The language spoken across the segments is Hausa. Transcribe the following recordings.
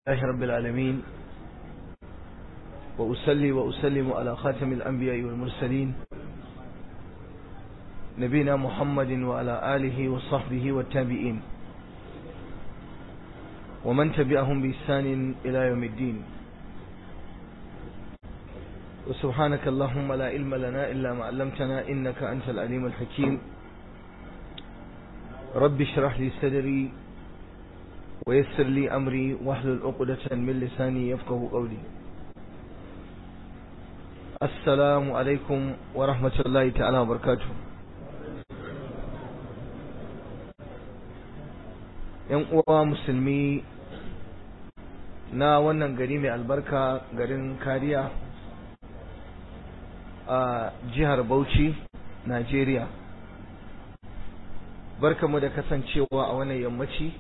لله رب العالمين وأسلي وأسلم على خاتم الأنبياء والمرسلين نبينا محمد وعلى آله وصحبه والتابعين ومن تبعهم بإحسان إلى يوم الدين وسبحانك اللهم لا علم لنا إلا ما علمتنا إنك أنت العليم الحكيم رب اشرح لي صدري ويسر لي أمري واحلل عقدة من لساني يفقه قولي السلام عليكم ورحمة الله تعالى وبركاته ‘yan uwa musulmi na wannan gari mai albarka garin kariya a jihar Bauchi, Najeriya. Barkamu da kasancewa a wannan yammaci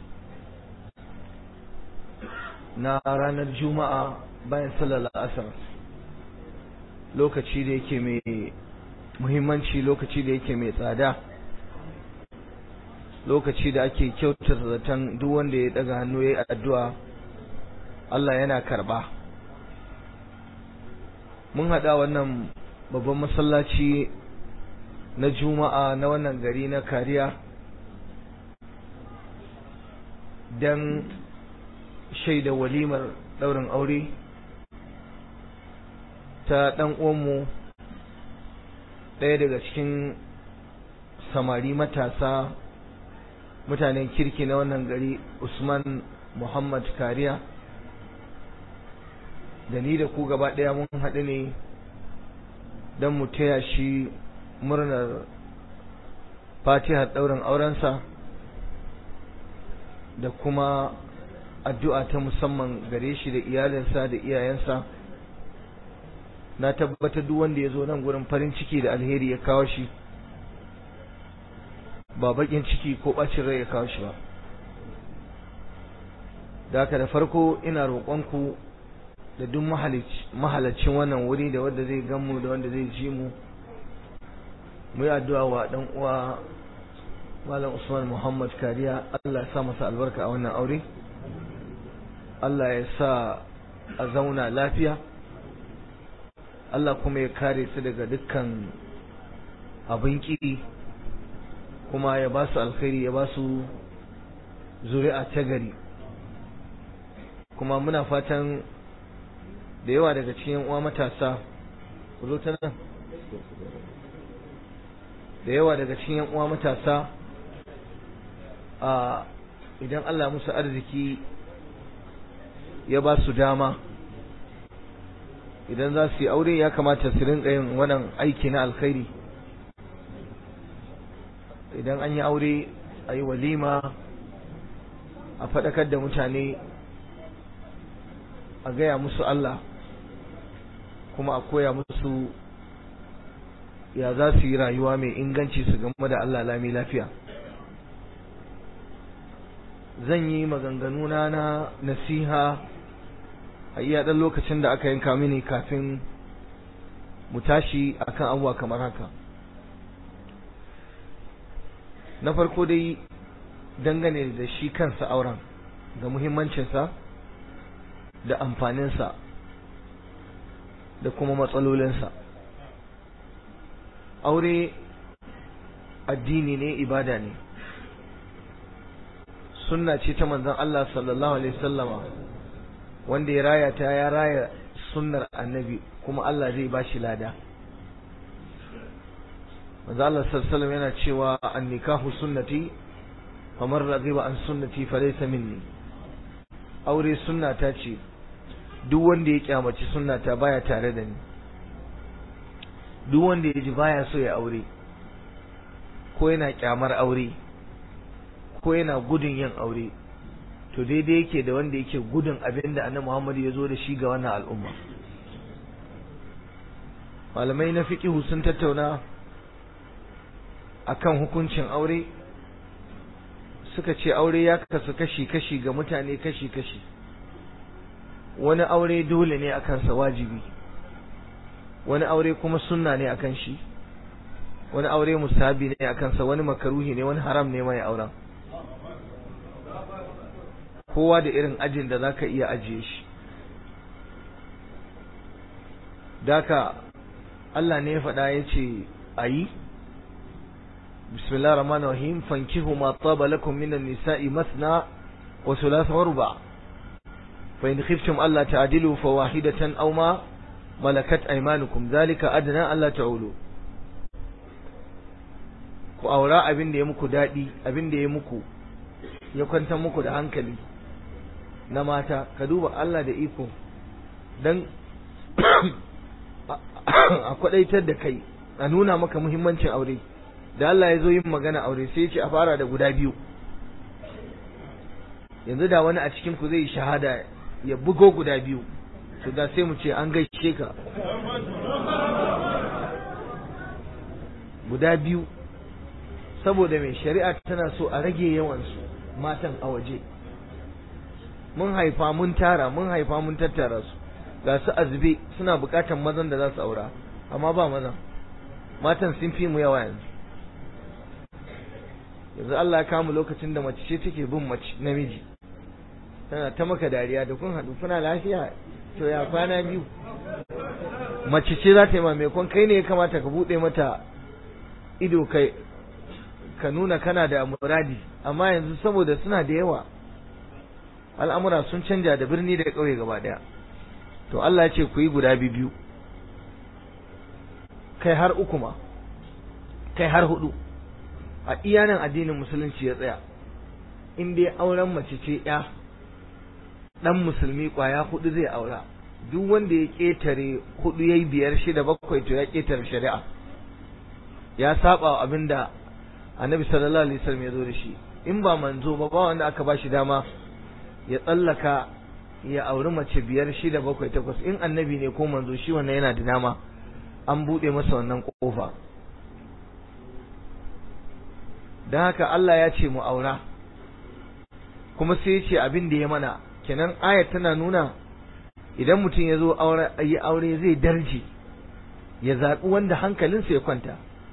na ranar Juma'a bayan sallar asar. Lokaci da yake mai muhimmanci lokaci da yake mai tsada. Lokaci da ake kyautar zaton duk wanda ya daga hannu ya yi addu'a Allah yana karba. Mun haɗa wannan babban masallaci na juma'a na wannan gari na kariya don shaida walimar ɗaurin aure ta ɗan uwanmu ɗaya daga cikin samari matasa mutanen kirki na wannan gari usman muhammad kariya da ni da ku gaba ɗaya mun haɗu ne don mu taya shi murnar fatihar ɗaurin aurensa da kuma addu'a ta musamman gare shi da iyalinsa da iyayensa na tabbatar duk wanda ya zo nan gurin farin ciki da alheri ya kawo shi ba bakin ciki ko ɓacin rai ya kawo shi ba da haka da farko ina roƙonku da duk mahalacin wannan wuri da wanda zai ganmu da wanda zai ji mu mu yi addu'a wa dan uwa malam Usman Muhammad Kariya Allah ya sa masa albarka a wannan aure Allah ya sa a zauna lafiya Allah kuma ya kare su daga dukkan abin ki kuma ya ba su alkhairi ya ba su zuri'a ta gari kuma muna fatan da yawa daga cikin uwa matasa ku zo ta nan da yawa daga cikin uwa matasa a idan Allah musu arziki ya ba su dama idan za su yi aure ya kamata su rinka yin wannan aiki na alkhairi idan an yi aure a yi walima a faɗakar da mutane a gaya musu Allah kuma a koya musu ya za su yi rayuwa mai inganci su game da Allah lami lafiya zan yi maganganuna na nasiha a iya ɗan lokacin da aka yanka mini kafin mu tashi akan abubuwa kamar haka na farko dai dangane da shi kansa auren da muhimmancinsa da amfaninsa da kuma matsalolinsa aure addini ne ibada ne sunna ce ta manzon Allah sallallahu alaihi wasallama wanda ya raya ta ya raya sunnar annabi kuma Allah zai bashi lada manzon Allah sallallahu alaihi yana cewa an-nikahu sunnati faman raghiba an sunnati falaysa minni aure sunna ta ce duk wanda ya kyamaci sunnata baya tare da ni duk wanda ya ji baya so ya aure ko yana kyamar aure ko yana gudun yin aure to daidai yake da wanda yake gudun abin da annabi Muhammad ya zo da shi ga wannan al'umma malamai na fiqihu sun tattauna akan hukuncin aure suka ce aure ya kasu kashi-kashi ga mutane kashi-kashi wani aure dole ne a kansa wajibi wani aure kuma sunna ne akan shi wani aure musabi ne a kansa wani makaruhi ne wani haram ne mai auren kowa da irin ajin da zaka iya ajiye shi daka Allah ne ya faɗa ya ce a yi bismillah rahman rahim fankihu ma taba lakum minan nisa'i masna wa thulatha wa ruba fa in khiftum alla ta'dilu fa wahidatan aw ma malakat aymanukum zalika adna alla ta'ulu ku aura abin da ya muku dadi abin da ya muku ya kwantar muku da hankali na mata ka duba Allah da iko dan a kwadaitar da kai a nuna maka muhimmancin aure da Allah ya zo yin magana aure sai ya ce a fara da guda biyu yanzu da wani a cikin ku zai shahada ya bugo guda biyu to da sai mu ce an gaishe ka guda biyu saboda mai shari'a tana so a rage yawan su matan a waje mun haifa mun tara mun haifa mun tattara su ga su azube suna bukatan mazan da za su aura amma ba mazan matan sun fi mu yawa yanzu yanzu Allah ya kama lokacin da mace ce take bin mace namiji tana ta maka dariya da kun haɗu kuna lafiya to ya kwana biyu mace ce za ta yi mamakon kai ne ya kamata ka buɗe mata ido kai ka nuna kana da muradi amma yanzu saboda suna da yawa al'amura sun canja da birni da ƙauye gaba ɗaya to Allah ya ce ku yi guda biyu kai har uku ma kai har hudu a iyanan addinin musulunci ya tsaya in dai auren mace ce ya dan musulmi kwaya hudu zai aura duk wanda ya ketare hudu yayi biyar shida bakwai to ya ketare shari'a ya saba abinda annabi sallallahu alaihi wasallam ya zo da shi in ba manzo ba ba wanda aka bashi dama ya tsallaka ya auri mace biyar shida bakwai takwas in annabi ne ko manzo shi wannan yana da dama an buɗe masa wannan kofa don haka Allah ya ce mu aura kuma sai ya ce abin da ya mana kenan ayat tana nuna idan mutum ya zo yi aure zai darje ya zaɓi wanda hankalinsa ya kwanta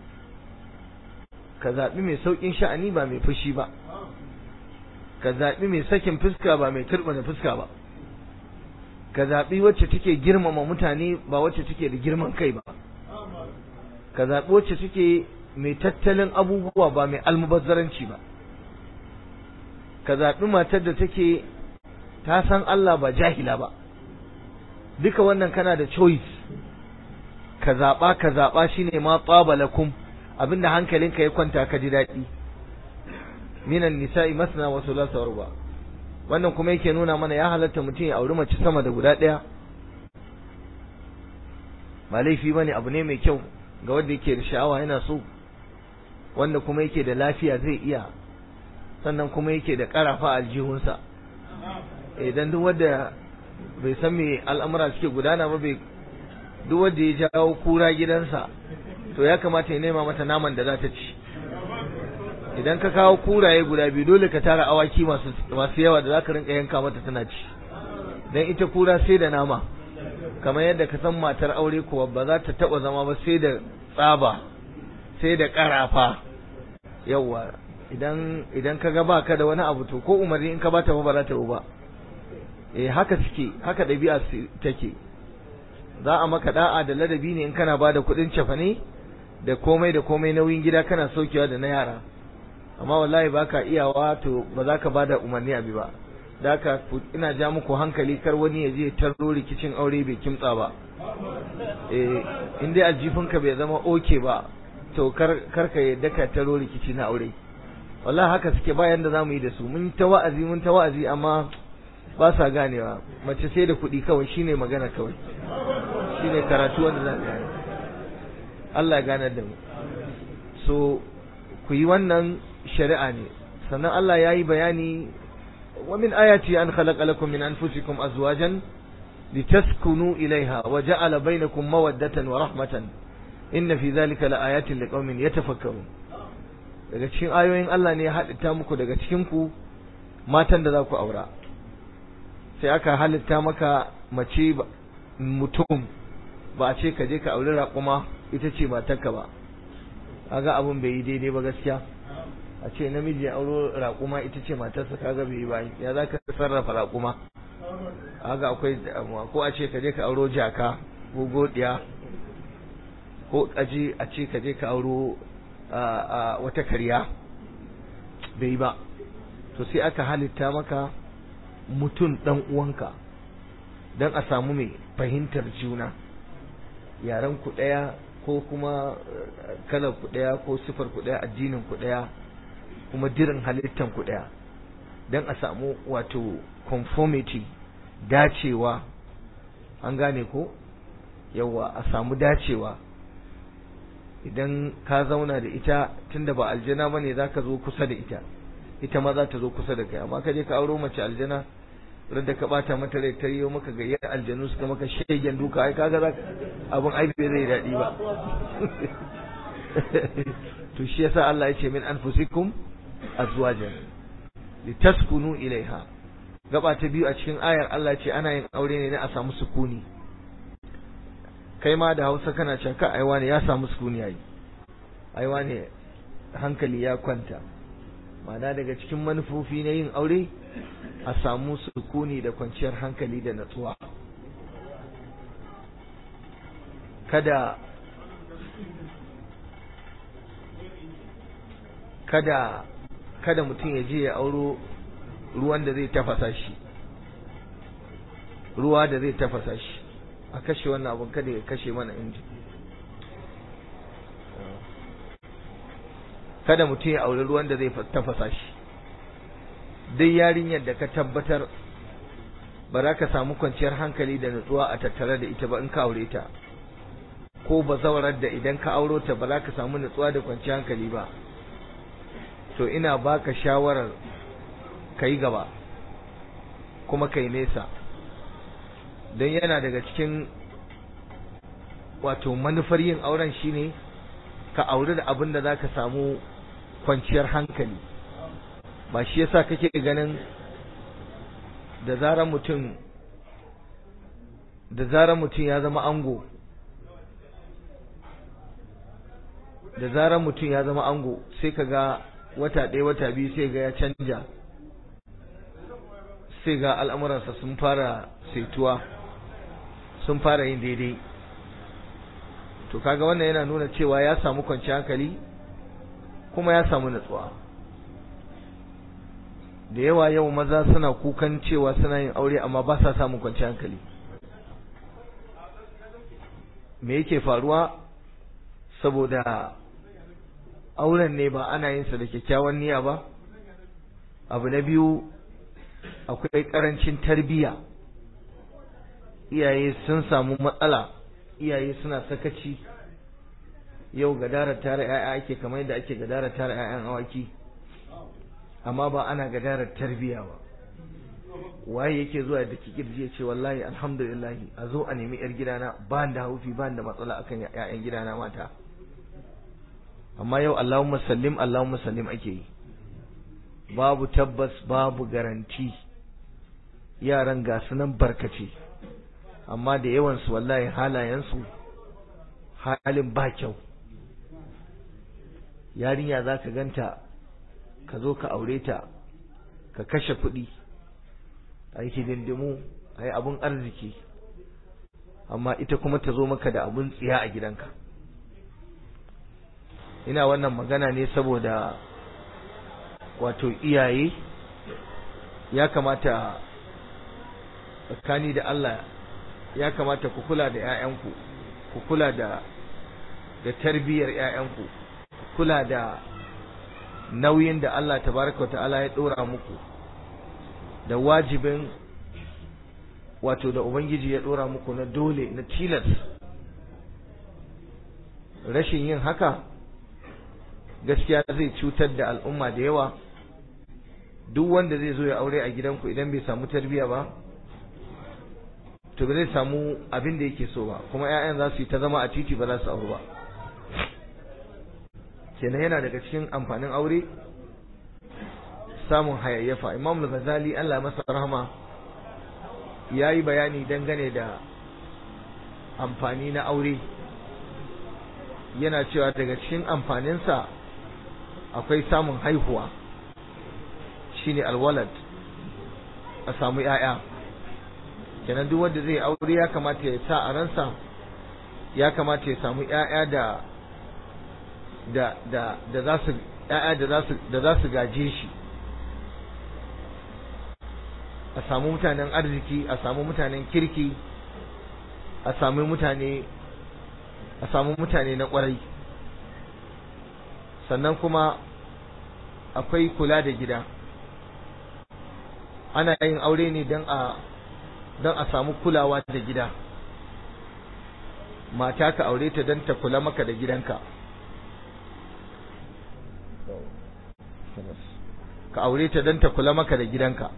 ka zaɓi mai sauƙin sha'ani ba mai fushi ba ka zaɓi mai sakin fuska ba mai turɓana fuska ba ka zaɓi wacce take girmama mutane ba wacce take da girman kai ba ka zaɓi wacce take mai tattalin abubuwa ba mai almubazzaranci ba ka zaɓi matar da take ta san Allah ba jahila ba duka wannan kana da choice ka zaɓa ka zaɓa shine ma tsabalakum abinda hankalinka ya kwanta ka ji daɗi minan nisa'i masna wa thulatha wa wannan kuma yake nuna mana ya halatta mutum ya auri mace sama da guda ɗaya ba laifi bane abu ne mai kyau ga wanda yake da sha'awa yana so wanda kuma yake da lafiya zai iya sannan kuma yake da karafa aljihunsa idan duk wanda bai san me al'amura suke gudana ba bai duk wanda ya jawo kura gidansa to ya kamata ya nema mata naman da za ta ci idan ka kawo kuraye guda biyu dole ka tara awaki masu masu yawa da zaka rinka yanka mata tana ci dan ita kura sai da nama kamar yadda ka san matar aure kuwa ba za ta taba zama ba sai da tsaba sai da karafa yawa idan idan ka ga baka da wani abu to ko umarni in ka bata ba ba za ta yi ba eh haka suke haka ɗabi'a take za a maka da'a da ladabi ne in kana ba da kuɗin cefane da komai da komai nauyin gida kana saukewa da na yara amma wallahi baka iyawa to ba za ka bada umarni abi ba da haka ina ja muku hankali kar wani ya je tarro rikicin aure bai kimtsa ba eh in dai aljifinka bai zama oke ba to kar kar ka yadda ka tarro rikici na aure wallahi haka suke bayan da zamu yi da su mun ta wa'azi mun ta wa'azi amma ba sa ganewa mace sai da kuɗi kawai shine magana kawai shine karatu wanda za ka Allah ya ganar da mu so ku yi wannan shari'a ne sannan Allah ya yi bayani wa min ayati an khalaqa lakum min anfusikum azwajan litaskunu ilaiha wa ja'ala bainakum mawaddatan wa rahmatan inna fi dhalika laayatin liqaumin yatafakkarun daga cikin ayoyin Allah ne ya halitta muku daga cikin ku matan da za ku aura sai aka halitta maka mace mutum ba a ce ka je ka auri raƙuma ita ce matarka ba kaga abun bai yi daidai ba gaskiya a ce namiji ya auro raƙuma ita ce matarsa kaga bai yi ba ya za ka sarrafa raƙuma haka akwai damuwa ko a ce ka je ka auro jaka ko godiya ko aje a ce ka je ka auro wata karya bai yi ba to sai aka halitta maka mutum ɗan uwanka don a samu mai fahimtar juna yaren ku ɗaya ko kuma kalar ku ɗaya ko sifar ku ɗaya addinin ku ɗaya kuma dirin halittan ku ɗaya don a samu wato conformity dacewa an gane ko yawa a samu dacewa idan ka zauna da ita tunda ba aljana bane zaka zo kusa da ita ita ma za ta zo kusa da kai amma ka je ka auro mace aljana da ka bata mata rai ta yiwo maka gayyar aljanu suka maka shegen duka ai kaga za abun ai bai zai daɗi ba to shi yasa Allah ya ce min anfusikum azwajan litaskunu ilaiha gaba ta biyu a cikin ayar Allah ce ana yin aure ne na a samu sukuni kai ma da Hausa kana cewa ka aiwa ne ya samu sukuni yayi aiwa ne hankali ya kwanta ma'ana daga cikin manufofi na yin aure a samu sukuni da kwanciyar hankali da natsuwa kada kada kada mutum ya je ya auro ruwan da zai tafasa shi ruwa da zai tafasa shi a kashe wannan abun kada ya kashe mana inji kada mutum ya auri ruwan da zai tafasa shi dai yarinyar da ka tabbatar ba za ka samu kwanciyar hankali da nutsuwa a tattare da ita ba in ka aure ta ko ba zawarar da idan ka auro ta ba za ka samu nutsuwa da kwanciyar hankali ba to ina baka shawarar ka yi gaba kuma ka yi nesa don yana daga cikin wato manufar yin auren shine ka auri da abin da za ka samu kwanciyar hankali ba shi yasa kake ganin da zarar mutum da zarar mutum ya zama ango da zarar mutum ya zama ango sai ka ga wata ɗaya wata biyu sai ga ya canja sai ga al'amuransa sun fara saituwa sun fara yin daidai to kaga wannan yana nuna cewa ya samu kwanciyar hankali kuma ya samu natsuwa da yawa yau maza suna kukan cewa suna yin aure amma ba sa samun kwanciyar hankali me yake faruwa saboda auren ne ba ana yin sa da kyakkyawan niyya ba abu na biyu akwai karancin tarbiyya iyaye sun samu matsala iyaye suna sakaci yau gadarar tara 'ya'ya ake kamar yadda ake gadarar tara 'ya'yan awaki amma ba ana gadarar tarbiyya ba waye yake zuwa da kirji ya ce wallahi alhamdulillah a zo a nemi yar gidana ba da haufi ba da matsala akan 'ya'yan gidana mata amma yau Allahumma sallim Allahumma sallim ake yi babu tabbas babu garanti yaran ga nan barkace amma da yawansu wallahi halayensu halin ba kyau yarinya za ka ganta ka zo ka aure ta ka kashe kuɗi a yi hidindimu a yi abin arziki amma ita kuma ta zo maka da abin tsiya a gidanka ina wannan magana ne saboda wato iyaye ya kamata tsakani da Allah ya kamata ku kula da 'ya'yanku ku kula da da tarbiyyar 'ya'yanku ku kula da nauyin da Allah tabaraka wa ta'ala ya dora muku da wajibin wato da ubangiji ya dora muku na dole na tilas rashin yin haka gaskiya zai cutar da al'umma da yawa duk wanda zai zo ya aure a gidanku idan bai samu tarbiyya ba to ba zai samu abin da yake so ba kuma 'ya'yan za su yi ta zama a titi ba za su auru ba kenan yana daga cikin amfanin aure samun hayayyafa imam al-ghazali Allah masa rahama ya yi bayani dangane da amfani na aure yana cewa daga cikin amfaninsa akwai samun haihuwa shine alwalad a samu ‘ya'ya kenan duk wanda zai aure ya kamata ya sa a ransa ya kamata ya samu ‘ya'ya da da da da za su ‘ya'ya da za su da za su gaje shi a samu mutanen arziki a samu mutanen kirki a samu mutane a samu mutane na kwarai sannan kuma akwai kula da gida ana yin aure ne don a don a samu kulawa da gida mata ka aure ta don ta kula maka da gidanka ka aure ta don ta kula maka da gidanka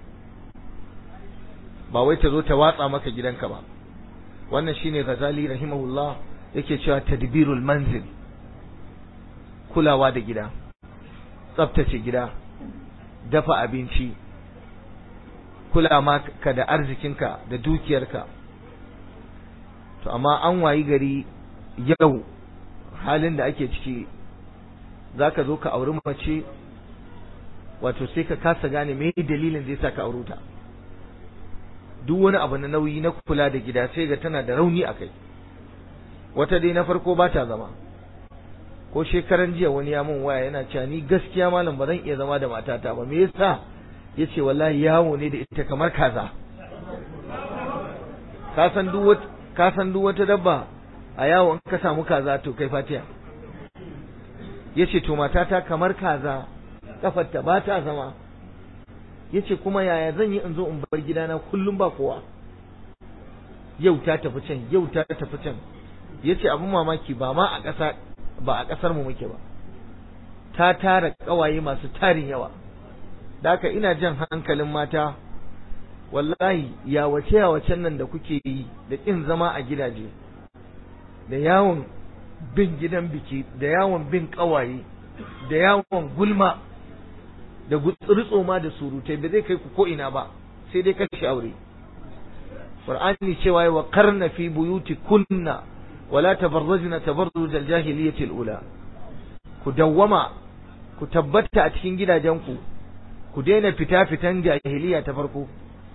ba wai ta zo ta watsa maka gidanka ba wannan shine Ghazali rahimahullah yake cewa tadbirul manzil kulawa da gida tsaftace gida dafa abinci kula maka da arzikinka da dukiyarka to amma an wayi gari yau halin da ake ciki zaka zo ka auri mace wato sai ka kasa gane me dalilin da yasa ka aure ta duk wani abu na nauyi na kula da gida sai ga tana da rauni a kai wata dai na farko ba ta zama ko shekaran jiya wani ya mun waya yana cewa ni gaskiya malam ba zan iya zama da matata ba me yasa yace wallahi yawo ne da ita kamar kaza ka san duk wata ka san duk wata dabba a yawo in ka samu kaza to kai fatiya yace to matata kamar kaza kafarta ba ta zama yace kuma yaya zan yi in zo in bar gidana kullum ba kowa yau ta tafi can yau ta tafi can yace abin mamaki ba ma a ƙasa ba a ƙasar mu muke ba ta tara ƙawaye masu tarin yawa da haka ina jan hankalin mata wallahi ya wace ya wacen nan da kuke yi da ƙin zama a gidaje da yawon bin gidan biki da yawon bin ƙawaye da yawon gulma da gutsurtso ma da surutai ba zai kai ku ko ina ba sai dai kashe aure qur'ani cewa wa qarna fi buyuti kunna wala tabarrajna tabarruj al-jahiliyyah al-ula ku dawwama ku tabbata a cikin gidajenku ku daina fita fitan jahiliya ta farko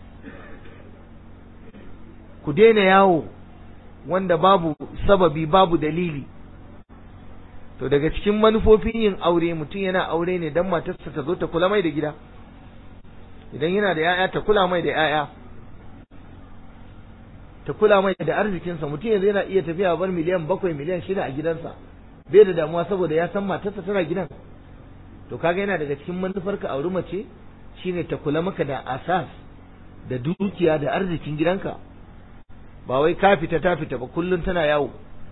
ku daina yawo wanda babu sababi babu dalili to daga cikin manufofin yin aure mutum yana aure ne dan matarsa ta zo ta kula mai da gida idan yana da 'ya'ya ta kula mai da 'ya'ya ta kula mai da arzikinsa mutum yanzu yana iya tafiya bar miliyan bakwai miliyan shida a gidansa bai da damuwa saboda ya san matarsa tana gidan to kaga yana daga cikin manufar ka auri mace shine ta kula maka da asas da dukiya da arzikin gidanka ba wai ka fita ta fita ba kullun tana yawo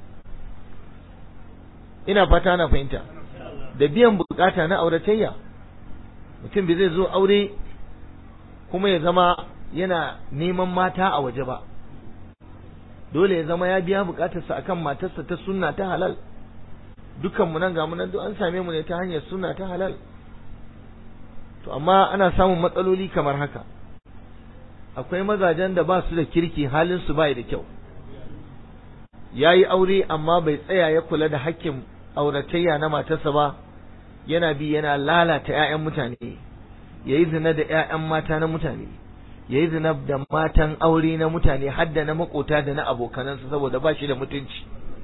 ina fata na fahimta da biyan bukata na auratayya mutum bai zai zo aure kuma ya zama yana neman mata a waje ba dole ya zama ya biya bukatarsa akan matarsa ta sunna ta halal dukanmu nan ga nan duk an same mu ne ta hanyar sunna ta halal to amma ana samun matsaloli kamar haka akwai mazajen da ba su da kirki halin su bai da kyau yayi aure amma bai tsaya ya kula da hakkin auratayya na matarsa ba yana bi yana lalata ƴaƴan mutane yayi zina da ƴaƴan mata na mutane yayi zina da matan aure na mutane har da na makota da na abokanansa saboda ba shi da mutunci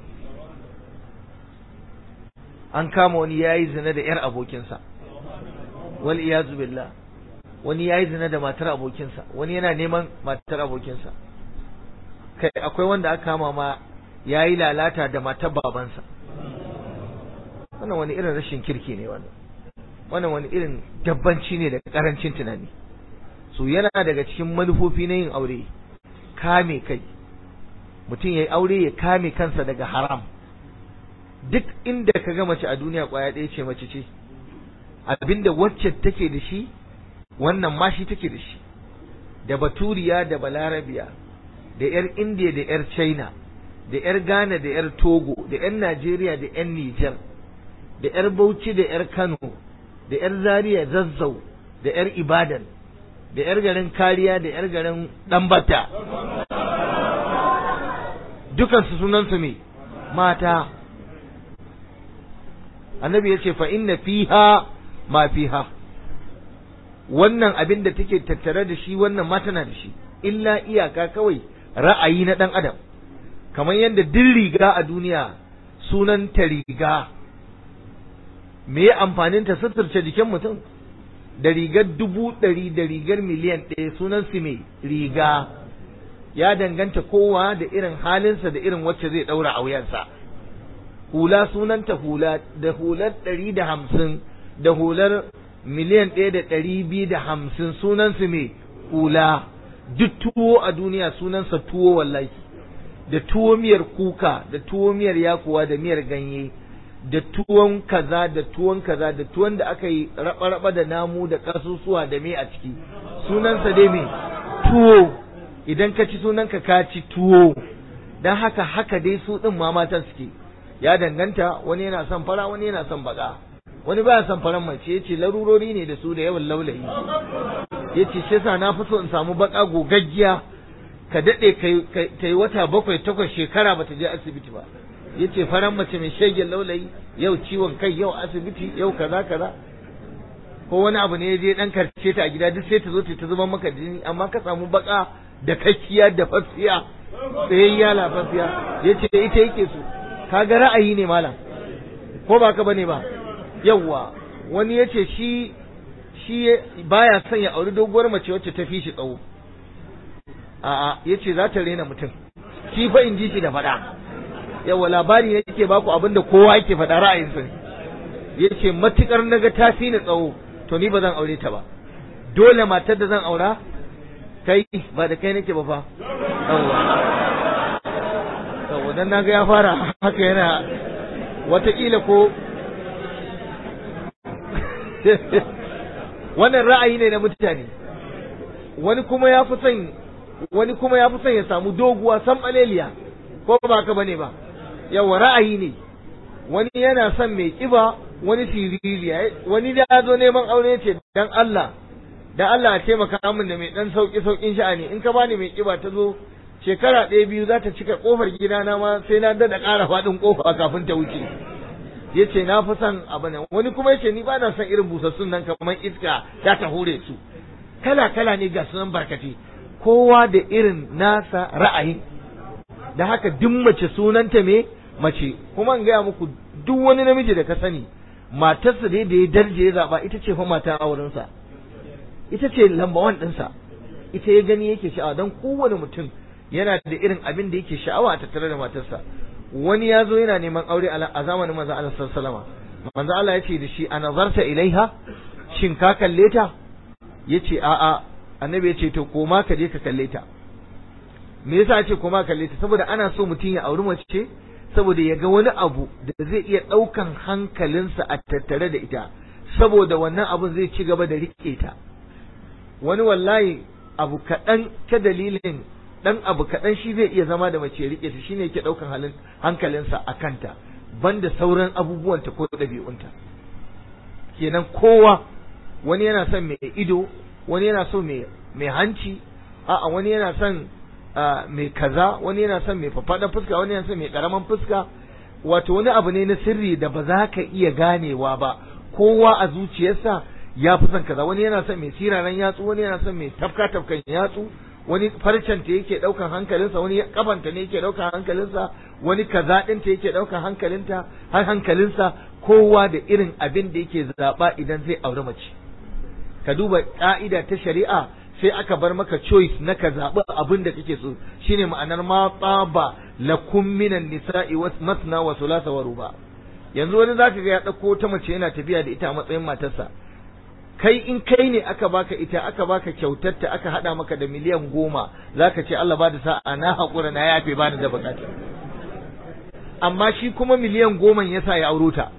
an kama wani yayi zina da ƴar abokinsa wal iyazu billah wani yayi zina da matar abokinsa wani yana neman matar abokinsa kai akwai wanda aka kama ma yayi lalata da matar babansa wannan wani irin rashin kirki ne wannan wannan wani irin dabbanci ne da karancin tunani so yana daga cikin manufofi na yin aure kame kai mutum ya yi aure ya kame kansa daga haram duk inda ka ga mace a duniya kwaya ɗaya ce mace ce abinda wacce take da shi wannan ma shi take da shi da baturiya da balarabiya da yar indiya da yar china da yar ghana da yar togo da yan najeriya da yan nijar da yar bauchi da yar kano da yar zaria zazzau da yar ibadan da yar garin kariya da yar garin dambata dukansu sunansu me mata annabi ya ce fa inna fiha ma fiha wannan abin da take tattare da shi wannan ma tana da shi illa iyaka kawai ra'ayi na ɗan adam kamar yadda duk riga a duniya sunan ta riga me ya amfanin ta suturce jikin mutum da rigar dubu ɗari da rigar miliyan ɗaya sunan su mai riga ya danganta kowa da irin halinsa da irin wacce zai ɗaura a wuyansa hula sunanta hula da hular ɗari da hamsin da hular miliyan ɗaya da ɗari biyu da hamsin sunansu mai hula duk tuwo a duniya sunansa tuwo wallahi da tuwo miyar kuka da tuwo miyar yakuwa da miyar ganye da tuwon kaza da tuwon kaza da tuwon da aka yi raba-raba da namu da kasusuwa da me a ciki sunansa dai me tuwo idan ka ci sunanka ka ci tuwo don haka haka dai su ɗin ma matan suke ya danganta wani yana son fara wani yana son baka wani baya son faran mace yace larurori ne da su da yawan laulayi yace shi yasa na fi so in samu baka gogaggiya ka dade kai ta yi wata bakwai takwas shekara bata je asibiti ba yace faran mace mai shegen laulayi yau ciwon kai yau asibiti yau kaza kaza ko wani abu ne ya je dan karce ta a gida duk sai ta zo ta zuba maka jini amma ka samu baka da kakkiya da fafiya tsayayya lafafiya yace ita yake so kaga ra'ayi ne malam ko ba ka bane ba yawwa wani ya ce shi shi baya son ya auri doguwar mace wacce ta fi shi tsawo a'a ya ce za ta rena mutum shi fa in ji shi da faɗa yawwa labari ne yake baku abin da kowa yake faɗa ra'ayinsa ne ya ce matukar naga ta fi ni tsawo to ni ba zan aure ta ba dole matar da zan aura kai ba da kai nake ba fa yawwa dan naga ya fara haka yana watakila ko wannan ra'ayi ne na mutane wani kuma ya fi son wani kuma ya fi son ya samu doguwa san baleliya ko ba haka bane ba yawa ra'ayi ne wani yana son mai kiba wani siririya wani da ya zo neman aure ce dan Allah dan Allah a taimaka min da mai dan sauki saukin sha'ani in ka bani mai kiba ta zo shekara ɗaya biyu za ta cika kofar gidana ma sai na dada ƙara faɗin kofa kafin ta wuce yace na fi son abu ne wani kuma yace ni ba na son irin busassun nan kamar iska ya ta hure su kala kala ne ga sunan barkate kowa da irin nasa ra'ayin da haka duk mace sunanta me mace kuma in gaya muku duk wani namiji da ka sani matarsa dai da ya darje ya zaba ita ce fa mata aurensa ita ce lamba wan ɗinsa ita ya gani yake sha'awa don kowane mutum yana da irin abin da yake sha'awa a tattare da matarsa wani ya zo yana neman aure a zamanin manzo Allah sallallahu manzo Allah ya ce da shi a nazarta ilaiha shin ka kalle ta yace a a annabi ya ce to koma ka je ka kalle ta me yasa ce koma kalle ta saboda ana so mutum ya auri mace saboda ya ga wani abu da zai iya ɗaukan hankalinsa a tattare da ita saboda wannan abun zai ci gaba da rike ta wani wallahi abu kaɗan ta dalilin dan abu kaɗan shi zai iya zama da mace rike ta shine yake ɗaukan halin hankalinsa a kanta banda sauran abubuwanta ko ɗabi'unta kenan kowa wani yana son mai ido wani yana so mai mai hanci a'a wani yana son mai kaza wani yana son mai fafaɗan fuska wani yana son mai ƙaraman fuska wato wani abu ne na sirri da ba za ka iya ganewa ba kowa a zuciyarsa ya fi son kaza wani yana son mai siraran yatsu wani yana son mai tafka tafkan yatsu wani farcen ta yake daukan hankalinsa wani kafanta ne yake daukan hankalinsa wani kaza din ta yake daukan hankalinta har hankalinsa kowa da irin abin da yake zaba idan zai aure mace ka duba ka'ida ta shari'a sai aka bar maka choice na ka zaɓi abin da kake so shine ma'anar ma tsaba lakum minan nisa'i wa masna wa thulatha wa ruba yanzu wani zaka ga ya dauko ta mace yana tafiya da ita a matsayin matarsa kai in kai ne aka baka ita aka baka kyautarta aka hada maka da miliyan goma zaka ce Allah ba da sa'a na haƙura na yafe ba da bukata amma shi kuma miliyan goma yasa ya auro ta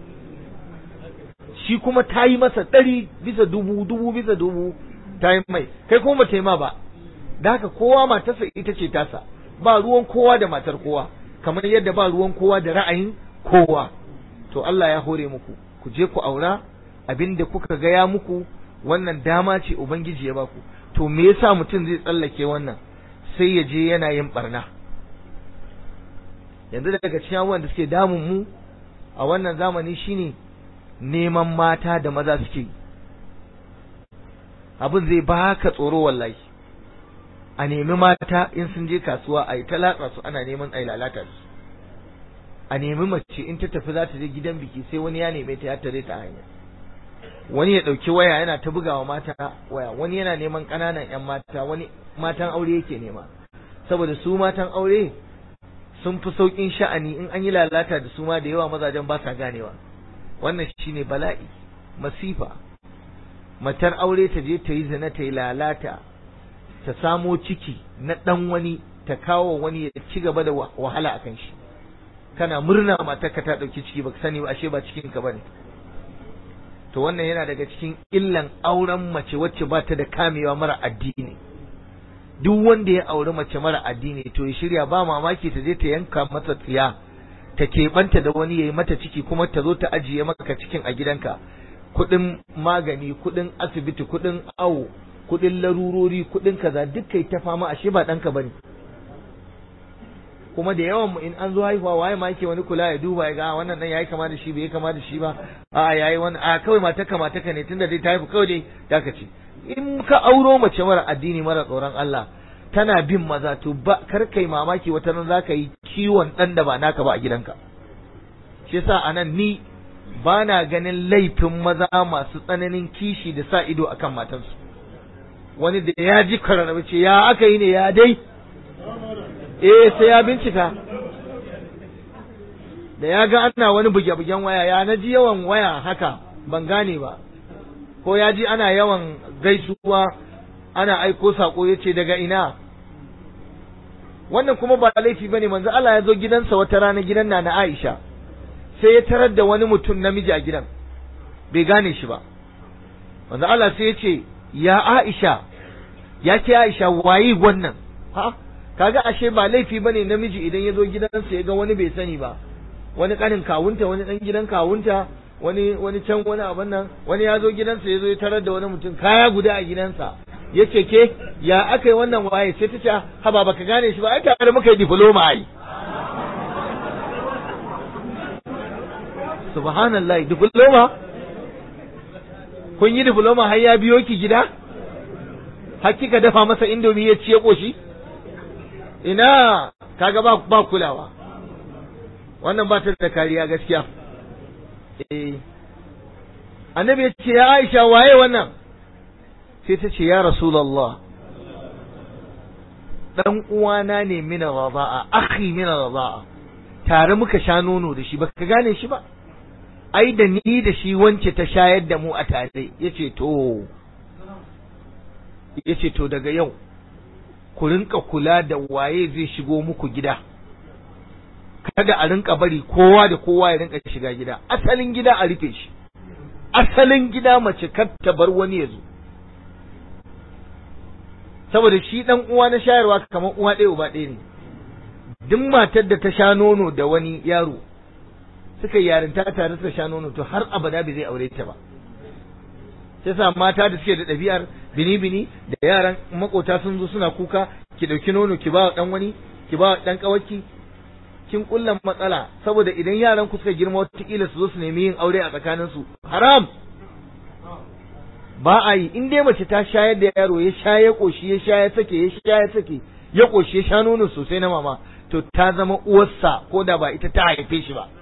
shi kuma ta yi masa ɗari bisa dubu dubu bisa dubu ta yi mai kai kuma ta yi ma ba da haka kowa matarsa ita ce tasa ba ruwan kowa da matar kowa kamar yadda ba ruwan kowa da ra'ayin kowa to Allah ya hore muku ku je ku aura abin da kuka gaya muku wannan dama ce ubangiji ya baku to me yasa mutum zai tsallake wannan sai ya je yana yin barna yanzu daga cikin abubuwan da suke damun mu a wannan zamani shine neman mata da maza suke yi abin zai baka tsoro wallahi a nemi mata in sun je kasuwa a yi ta latsa su ana neman a yi lalata su a nemi mace in ta tafi za ta je gidan biki sai wani ya neme ta ya tare ta hanya wani ya ɗauki waya yana ta bugawa mata waya wani yana neman ƙananan 'yan mata wani matan aure yake nema saboda su matan aure sun fi sauƙin sha'ani in an yi lalata da su ma da yawa mazajen ba sa ganewa wannan shine bala'i masifa matar aure ta je ta yi zina ta yi lalata ta samo ciki na ɗan wani ta kawo wani ya ci gaba da wahala a kan shi kana murna matarka ta ɗauki ciki baka sani ba ashe ba cikin ka bane to wannan yana daga cikin illan auren mace wacce ba ta da kamewa mara addini duk wanda ya auri mace mara addini to ya shirya ba mamaki ta je ta yanka masa tsiya ta keɓanta da wani ya yi mata ciki kuma ta zo ta ajiye maka cikin a gidanka kuɗin magani kuɗin asibiti kuɗin awo kuɗin larurori kuɗin kaza duk kai ta fama ashe ba ɗanka bane kuma da yawan mu in an zo haihuwa waye ma yake wani kula ya duba ya ga wannan dan yayi kama da shi bai kama da shi ba a yayi wani a kawai mata ka mata ka ne tunda dai ta haifu kawai dai ta ka ce in ka auro mace mara addini mara tsoron Allah tana bin maza to ba kar kai mamaki wata nan zaka yi kiwon dan da ba naka ba a gidanka shi yasa anan ni ba na ganin laifin maza masu tsananin kishi da sa ido akan matansu wani da ya ji kararrabe ce ya aka yi ne ya dai eh sai ya bincika da ya ga ana wani buge-bugen waya ya na ji yawan waya haka ban gane ba ko ya ji ana yawan gaisuwa ana aiko sako ya ce daga ina wannan kuma ba laifi ba ne manzo Allah ya zo gidansa wata rana gidan na na Aisha sai ya tarar da wani mutum namiji a gidan bai gane shi ba manzo Allah sai ya ce ya Aisha ya ce Aisha waye wannan ha kaga ashe ba laifi bane namiji idan ya zo gidansa ya ga wani bai sani ba wani kanin kawunta wani dan gidan kawunta wani wani can wani abin nan wani ya zo gidansa ya zo ya tarar da wani mutum kaya guda a gidansa ya ce ke ya aka yi wannan waye sai ta ce haba baka gane shi ba ai tare muka yi diploma ai subhanallah diploma kun yi diploma har ya biyo ki gida har kika dafa masa indomi ya ci ya koshi ina kaga ba ba kulawa wannan ba ta da kariya gaskiya eh annabi ya ce ya Aisha waye wannan sai ta ce ya rasulullah dan uwana ne min radaa akhi min radaa tare muka sha nono da shi baka gane shi ba ai da ni da shi wance ta shayar da mu a tare yace to yace to daga yau ku rinka kula da waye zai shigo muku gida kada a rinka bari kowa da kowa ya rinka shiga gida asalin gida a rufe shi asalin gida mace kar ta bar wani ya zo saboda shi dan uwa na shayarwa kamar uwa ɗaya uba ɗaya ne duk matar da ta sha nono da wani yaro suka yarinta tare suka sha nono to har abada bai zai aure ta ba sai sa mata da suke da ɗabi'ar bini-bini da yaran makota sun zo suna kuka ki ɗauki nono ki ba ɗan wani ki ba ɗan ƙawarki kin kulla matsala saboda idan yaran ku suka girma wataƙila su zo su nemi yin aure a tsakanin su haram ba a yi in dai mace ta shayar da yaro ya sha ya koshi ya sha ya sake ya sha ya sake ya koshi ya sha nono sosai na mama to ta zama uwarsa ko da ba ita ta haife shi ba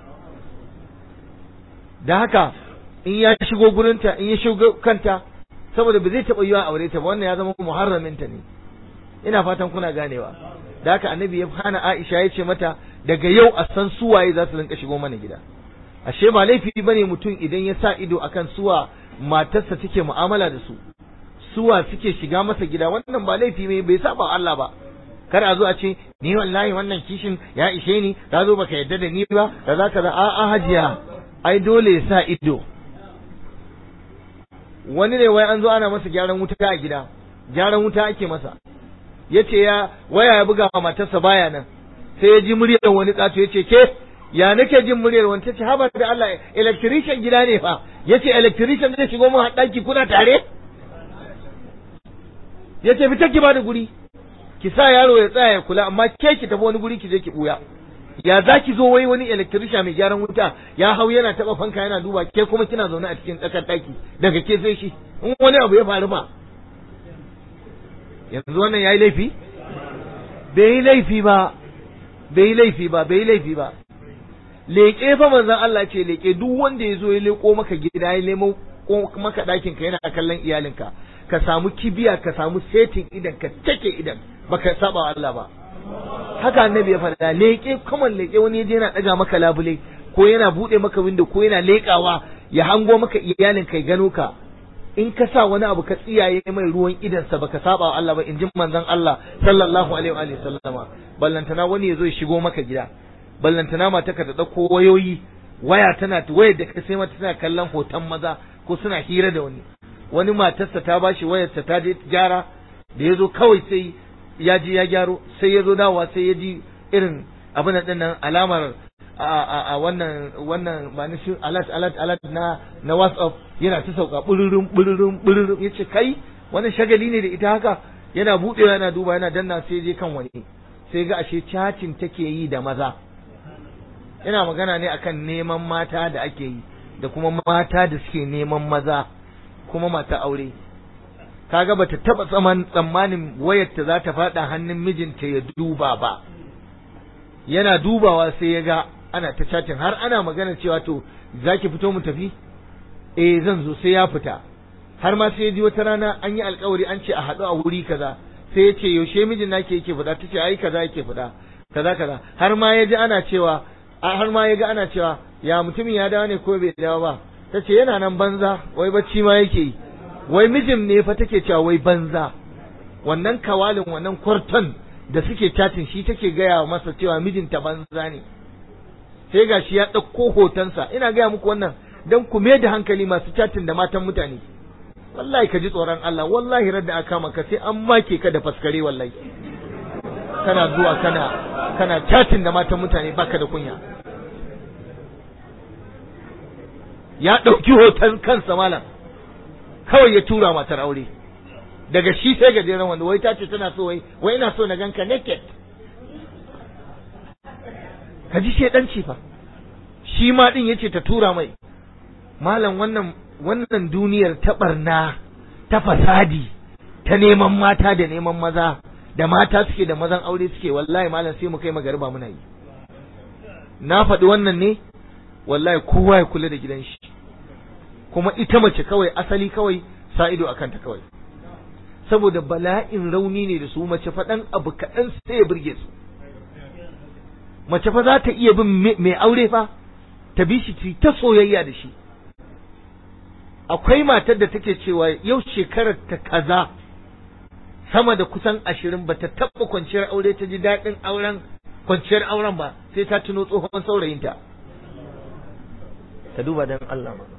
da haka in ya shigo gurinta in ya shigo kanta saboda ba zai taɓa yiwa aure ta ba wannan ya zama muharraminta ne ina fatan kuna ganewa da haka annabi ya hana Aisha ya ce mata daga yau a san suwaye za su rinka shigo mana gida ashe ba laifi bane mutum idan ya sa ido akan suwa matarsa take mu'amala da su suwa suke shiga masa gida wannan ba laifi ne bai saba Allah ba kar a zo a ce ni wallahi wannan kishin ya ishe ni ka zo baka yadda da ni ba da za ka a a hajiya ai dole ya sa ido wani ne wai an zo ana masa gyaran wuta a gida gyaran wuta ake masa yace ya waya ya buga wa matarsa baya nan sai ya ji muryar wani kato yace ke ya nake jin muryar wani tace haba da Allah electrician gida ne fa yace electrician zai shigo mun daki kuna tare yace fita ki bada guri ki sa yaro ya tsaya ya kula amma ke ki tafi wani guri ki je ki buya ya za ki zo wai wani electrician mai gyaran wuta ya hau yana taba fanka yana duba ke kuma kina zaune a cikin tsakar daki daga ke sai shi in wani abu ya faru ba yanzu wannan yayi laifi bai yi laifi ba bai yi laifi ba bai yi laifi ba leƙe fa manzon Allah ce leƙe duk wanda ya zo ya leƙo maka gida ya nemo maka ɗakin ka yana kallon iyalinka ka samu kibiya ka samu setin idan ka take idan baka saba wa Allah ba haka annabi ya faɗa leƙe kuma leƙe wani yaje yana ɗaga maka labule ko yana buɗe maka window ko yana leƙawa ya hango maka iyalin kai gano ka in ka sa wani abu ka tsiyaye mai ruwan idansa baka saba wa Allah ba in ji manzon Allah sallallahu alaihi wa sallama ballantana wani ya zo ya shigo maka gida ballantana mata ka ta ɗauko wayoyi waya tana wayar da ka sai mata tana kallon hoton maza ko suna hira da wani wani matarsa ta bashi wayarsa ta je gyara da ya zo kawai sai ya ji ya gyaro sai ya zo dawa sai ya ji irin abin din nan alamar a wannan wannan ba ni shi alat alat alat na na WhatsApp yana ta sauka bururum bururum bururum yace kai wannan shagali ne da ita haka yana budewa yana duba yana danna sai je kan wani sai ga ashe chatting take yi da maza ina magana ne akan neman mata da ake yi da kuma mata da suke neman maza kuma mata aure kaga bata taba tsammanin wayar ta za ta fada hannun mijinta ya duba ba yana dubawa sai ya ga ana ta chatting har ana magana cewa to zaki fito mu tafi eh zan zo sai ya fita har ma sai ya ji wata rana an yi alkawari an ce a haɗu a wuri kaza sai ya ce yaushe mijin nake yake fita ta ce ai kaza yake fita kaza kaza har ma ya ji ana cewa har ma ya ga ana cewa ya mutumin ya dawo ne ko bai dawo ba ta ce yana nan banza wai bacci ma yake yi wai mijin ne fa take cewa wai banza wannan kawalin wannan kwarton da suke chatin shi take gaya masa cewa mijinta banza ne sai ga shi ya ɗauko hotonsa ina gaya muku wannan don ku me da hankali masu chatin da matan mutane wallahi ka ji tsoron Allah wallahi radda aka maka sai an make ka da faskare wallahi kana zuwa kana kana chatin da matan mutane baka da kunya ya ɗauki hoton kansa malam kawai ya tura matar aure daga shi sai gajeren wanda wai ta ce tana so wai wai ina so na ganka naked ka ji shedanci fa shi ma din yace ta tura mai malam wannan wannan duniyar ta barna ta fasadi ta neman mata da neman maza da mata suke da mazan aure suke wallahi malam sai mu kai magariba muna yi na faɗi wannan ne wallahi kowa ya kula da gidan shi kuma ita mace kawai asali kawai sa ido akan ta kawai saboda bala'in rauni ne da su mace faɗan abu kaɗan sai ya burge su mace fa za ta iya bin mai aure fa ta bi shi ta soyayya da shi akwai matar da take cewa yau shekarar ta kaza sama da kusan ashirin ba ta taɓa kwanciyar aure ta ji daɗin auren kwanciyar auren ba sai ta tuno tsohon saurayinta ka duba dan Allah ma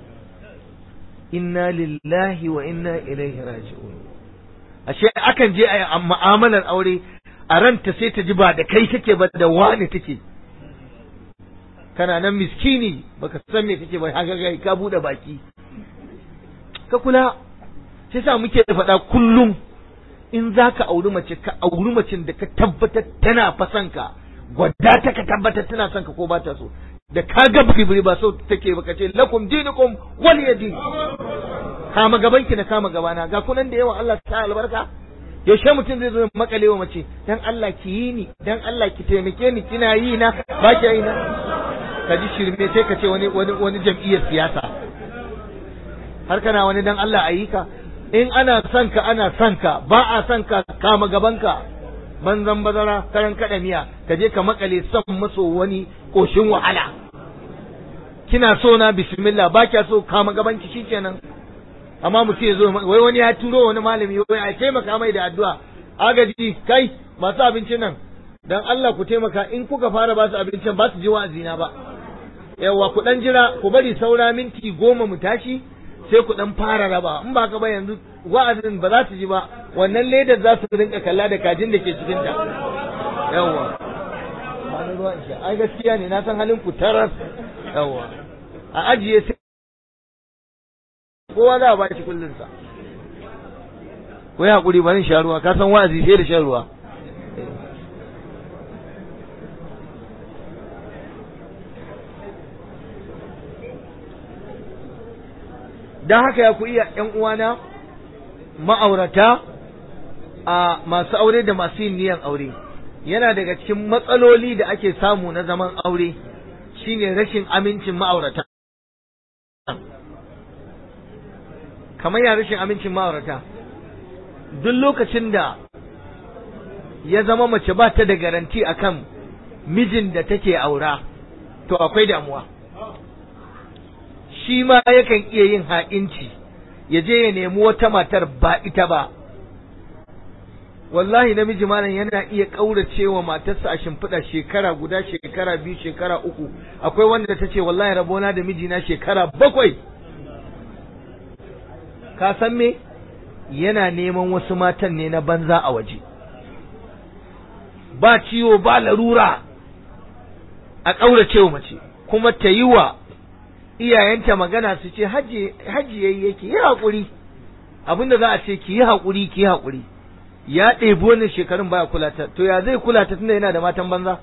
inna lillahi wa inna ilaihi raji'un ashe akan je a mu'amalar aure a ranta sai ta ji ba da kai take ba da wani take kana nan miskini baka san me kake ba haka ga ka bude baki ka kula sai sa muke faɗa kullum in zaka auri mace ka auri macin da ka tabbatar tana fasan ka gwada ta ka tabbatar tana son ka ko ba ta so da ka ga bibiri ba so take baka ce lakum dinukum wal yadi kama gaban ki na kama gabana ga kunan da yawa Allah ta albarka yaushe mutum zai zo makale wa mace dan Allah ki yi ni dan Allah ki taimake ni kina yi na ba ki yi na ka ji shirme sai ka ce wani wani wani jam'iyyar siyasa har kana wani dan Allah a yi ka in ana son ka ana son ka ba a son ka kama gaban ka banzan bazara karan kada miya ka je ka makale son maso wani koshin wahala kina so na bismillah ba kya so kama gaban ki shikenan amma mutum ya zo wai wani ya turo wani malami wai a taimaka mai da addu'a agaji kai masu abincin nan dan Allah ku taimaka in kuka fara ba su abincin ba su ji wa'azina ba yawa ku dan jira ku bari saura minti goma mu tashi sai ku dan fara raba in ba ka ba yanzu wa'azin ba za su ji ba wannan ledar za su rinka kalla da kajin da ke cikin ta yawa ba ni ruwan shi ai gaskiya ne na san halin ku taras yawa a ajiye sai kowa za a ba shi kullun sa ko ya hakuri bari sha ruwa ka san wa'azi sai da shan ruwa don haka ya ku iya ‘yan uwana ma'aurata a masu aure da masu yin niyan aure yana daga cikin matsaloli da ake samu na zaman aure shine rashin amincin ma'aurata kamar ya rashin amincin ma'aurata duk lokacin da ya zama mace ba ta da garanti akan mijin da take aura to akwai damuwa shi ma yakan iya yin ha'inci ya je ya nemi wata matar ba ita ba wallahi namiji malam yana iya ƙaurace wa matarsa a shimfiɗa shekara guda shekara biyu shekara uku akwai wanda ta ce wallahi rabona da mijina shekara bakwai ka san me yana neman wasu matan ne na banza a waje ba ciwo ba larura a ƙaurace wa mace kuma ta yi wa iyayenta magana su ce hajji yayi yake yi haƙuri abinda za a ce ki yi haƙuri ki yi haƙuri ya ɗebi wannan shekarun baya kula ta to ya zai kula ta tunda yana da matan banza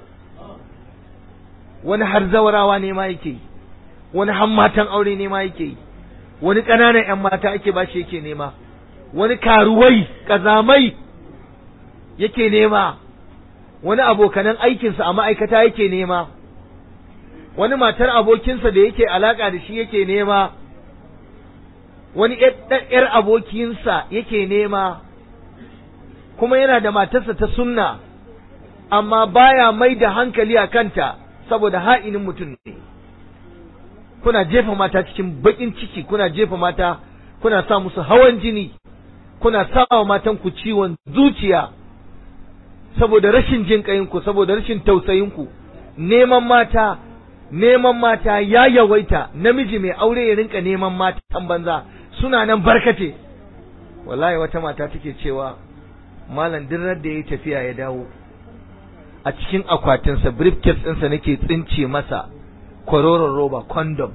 wani har zawarawa ne ma yake yi wani har matan aure ne ma yake yi wani ƙananan 'yan mata ake ba shi yake nema wani karuwai ƙazamai yake nema wani abokanan aikinsa a ma'aikata yake nema wani matar abokinsa da yake alaka da shi yake nema wani ‘yar abokinsa yake nema kuma yana da matarsa ta sunna amma baya mai da hankali a kanta saboda ha'inin mutum ne kuna jefa mata cikin baƙin ciki kuna jefa mata kuna sa musu hawan jini kuna sa wa matanku ciwon zuciya saboda rashin jin ƙayinku saboda rashin tausayinku neman mata neman mata ya yawaita namiji mai aure ya rinka neman matan banza suna nan barkate wallahi wata mata take cewa malam dirrar da ya tafiya ya dawo a cikin akwatinsa briefcase ɗinsa nake tsince masa kwaroron roba condom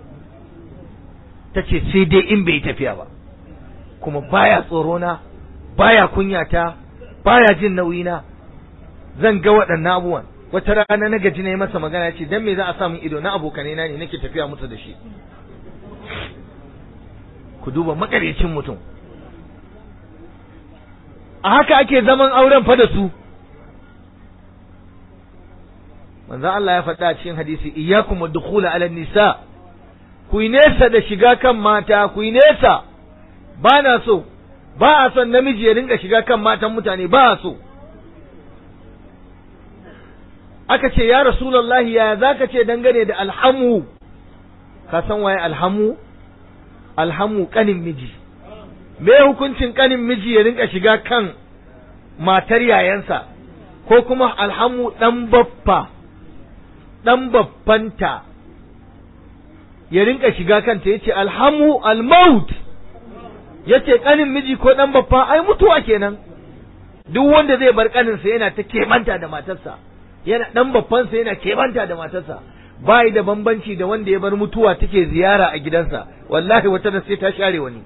ta ce sai dai in bai tafiya ba kuma baya tsorona baya kunyata baya jin nauyina zan ga waɗannan abubuwan wata rana na gaji na yi masa magana ce dan me za a samu ido na abokanai na ne nake tafiya musu da shi ku duba makarecin mutum a haka ake zaman auren fa da su manzo Allah ya faɗa a cikin hadisi iyyakum ad-dukhula 'ala nisa ku yi nesa da shiga kan mata ku yi nesa ba na so ba a son namiji ya rinka shiga kan matan mutane ba a so aka ce ya rasulullahi ya zaka ce dangane da alhamu ka san waye alhamu alhamu kanin miji me hukuncin kanin miji ya rinka shiga kan matar yayansa ko kuma alhamu dan baffa dan baffanta ya rinka shiga kanta yace alhamu almaut yace kanin miji ko dan baffa ai mutuwa kenan duk wanda zai bar kaninsa yana ta kemanta da matarsa yana dan babbansa yana kebanta da matarsa bai da bambanci da wanda ya bar mutuwa take ziyara a gidansa wallahi wata da sai ta share wani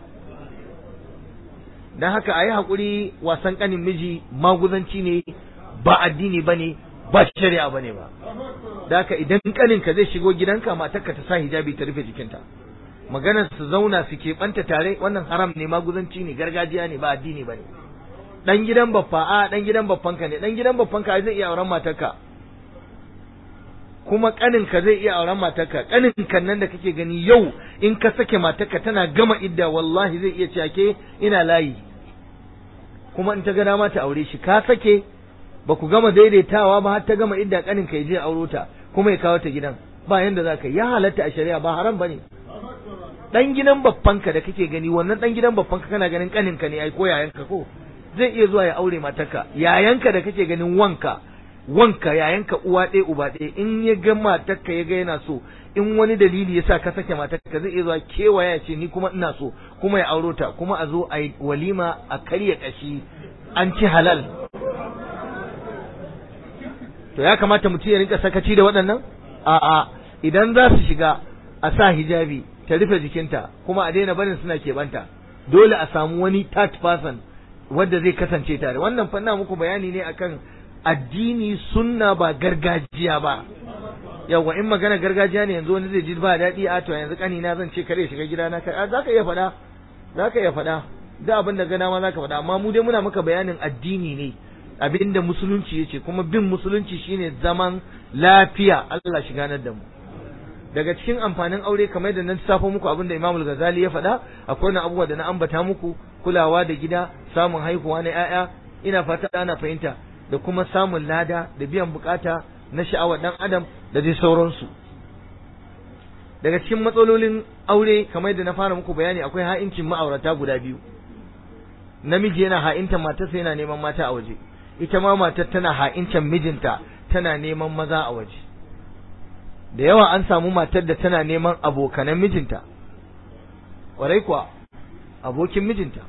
dan haka ayi hakuri wasan kanin miji maguzanci ne ba addini bane ba shari'a bane ba da haka idan kaninka zai shigo gidanka matarka ta sa hijabi ta rufe jikinta maganar su zauna su keɓanta tare wannan haram ne maguzanci ne gargajiya ne ba addini bane dan gidan baffa a dan gidan baffanka ne dan gidan baffanka zai iya auren matarka kuma kaninka zai iya auren matarka kaninka nan da kake gani yau in ka sake matarka tana gama idda wallahi zai iya cake ina layi kuma in ta ga dama ta aure shi ka sake ba ku gama daidaitawa ba har ta gama idda kaninka ya je auro ta kuma ya kawo ta gidan ba yanda za ka ya halatta a shari'a ba haram bane dan gidan baffanka da kake gani wannan dan gidan baffanka kana ganin kaninka ne ai ko yayanka ko zai iya zuwa ya aure matarka yayanka da kake ganin wanka wanka yayanka uwa ɗaya uba ɗaya in ya ga matarka ya ga yana so in wani dalili ya sa ka sake matarka zai iya zuwa kewaya ce ni kuma ina so kuma ya auro ta kuma a zo a yi walima a karya kashi an ci halal to ya kamata mutum ya rinka sakaci da waɗannan a'a idan za su shiga a sa hijabi ta rufe jikinta kuma a daina barin suna keɓanta dole a samu wani third person wanda zai kasance tare wannan fanna muku bayani ne akan addini sunna ba gargajiya ba yawa in magana gargajiya ne yanzu wani zai ji ba daɗi a to yanzu kanina zan ce kare shiga gidana ka za ka iya faɗa za ka iya faɗa da abin da gana ma za ka faɗa amma mu dai muna maka bayanin addini ne abin da musulunci yace kuma bin musulunci shine zaman lafiya Allah shi ganar da mu daga cikin amfanin aure kamar da nan safo muku abin da Imam Ghazali ya faɗa akwai na abubuwa da na ambata muku kulawa da gida samun haihuwa na ƴaƴa ina fata ana fahimta da kuma samun lada da biyan bukata na sha'awar dan adam da dai sauransu daga cikin matsalolin aure kamar da na fara muku bayani akwai ha'incin ma'aurata guda biyu namiji yana ha'inta matarsa yana neman mata a waje ita ma matar tana ha'incan mijinta tana neman maza a waje da yawa an samu matar da tana neman abokanan mijinta ƙwarai kuwa abokin mijinta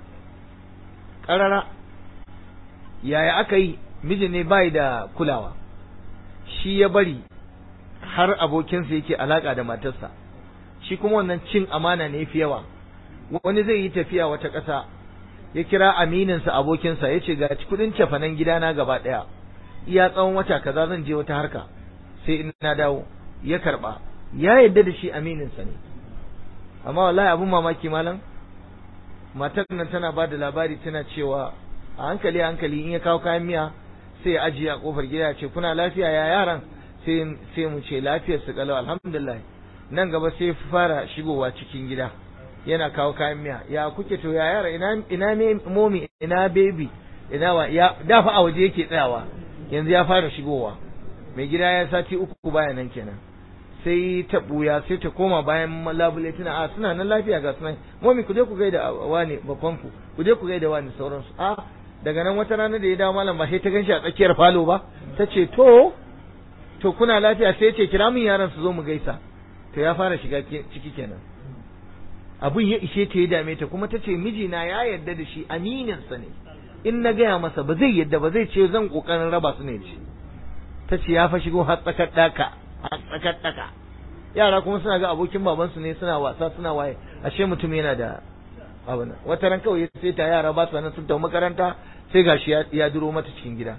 ƙarara yaya aka yi mijin ne bai da kulawa shi ya bari har abokinsa yake alaka da matarsa shi kuma wannan cin amana ne fi yawa wani zai yi tafiya wata ƙasa ya kira amininsa abokinsa ya ce ga kudin cefanen gidana gaba ɗaya iya tsawon wata kaza zan je wata harka sai in na dawo ya karba ya yadda da shi amininsa ne amma wallahi abun mamaki malam matar nan tana ba da labari tana cewa a hankali hankali in ya kawo kayan miya sai ya ajiye a kofar gida ya ce kuna lafiya ya yaran sai sai mu ce lafiyar su kalau alhamdulillah nan gaba sai fara shigowa cikin gida yana kawo kayan miya ya kuke to ya yara ina ina me momi ina baby ina wa ya dafa a waje yake tsayawa yanzu ya fara shigowa mai gida ya sati uku baya nan kenan sai ta buya sai ta koma bayan labule tana a suna nan lafiya ga sunan momi ku je ku gaida wani babban ku ku je ku gaida wani sauransu a daga nan wata rana da ya dawo malam ba sai ta ganshi a tsakiyar falo ba ta ce to to kuna lafiya sai ce kira min yaran su zo mu gaisa to ya fara shiga ciki kenan abun ya ishe ta ya dame ta kuma ta ce mijina ya yarda da shi amininsa ne in na gaya masa ba zai yadda ba zai ce zan kokarin raba su ne ce ta ce ya fa shigo har tsakar daka har tsakar daka yara kuma suna ga abokin babansu ne suna wasa suna waye ashe mutum yana da abin wata ran kawai sai ta yara ba su nan sun tafi makaranta sai gashi ya duro mata cikin gida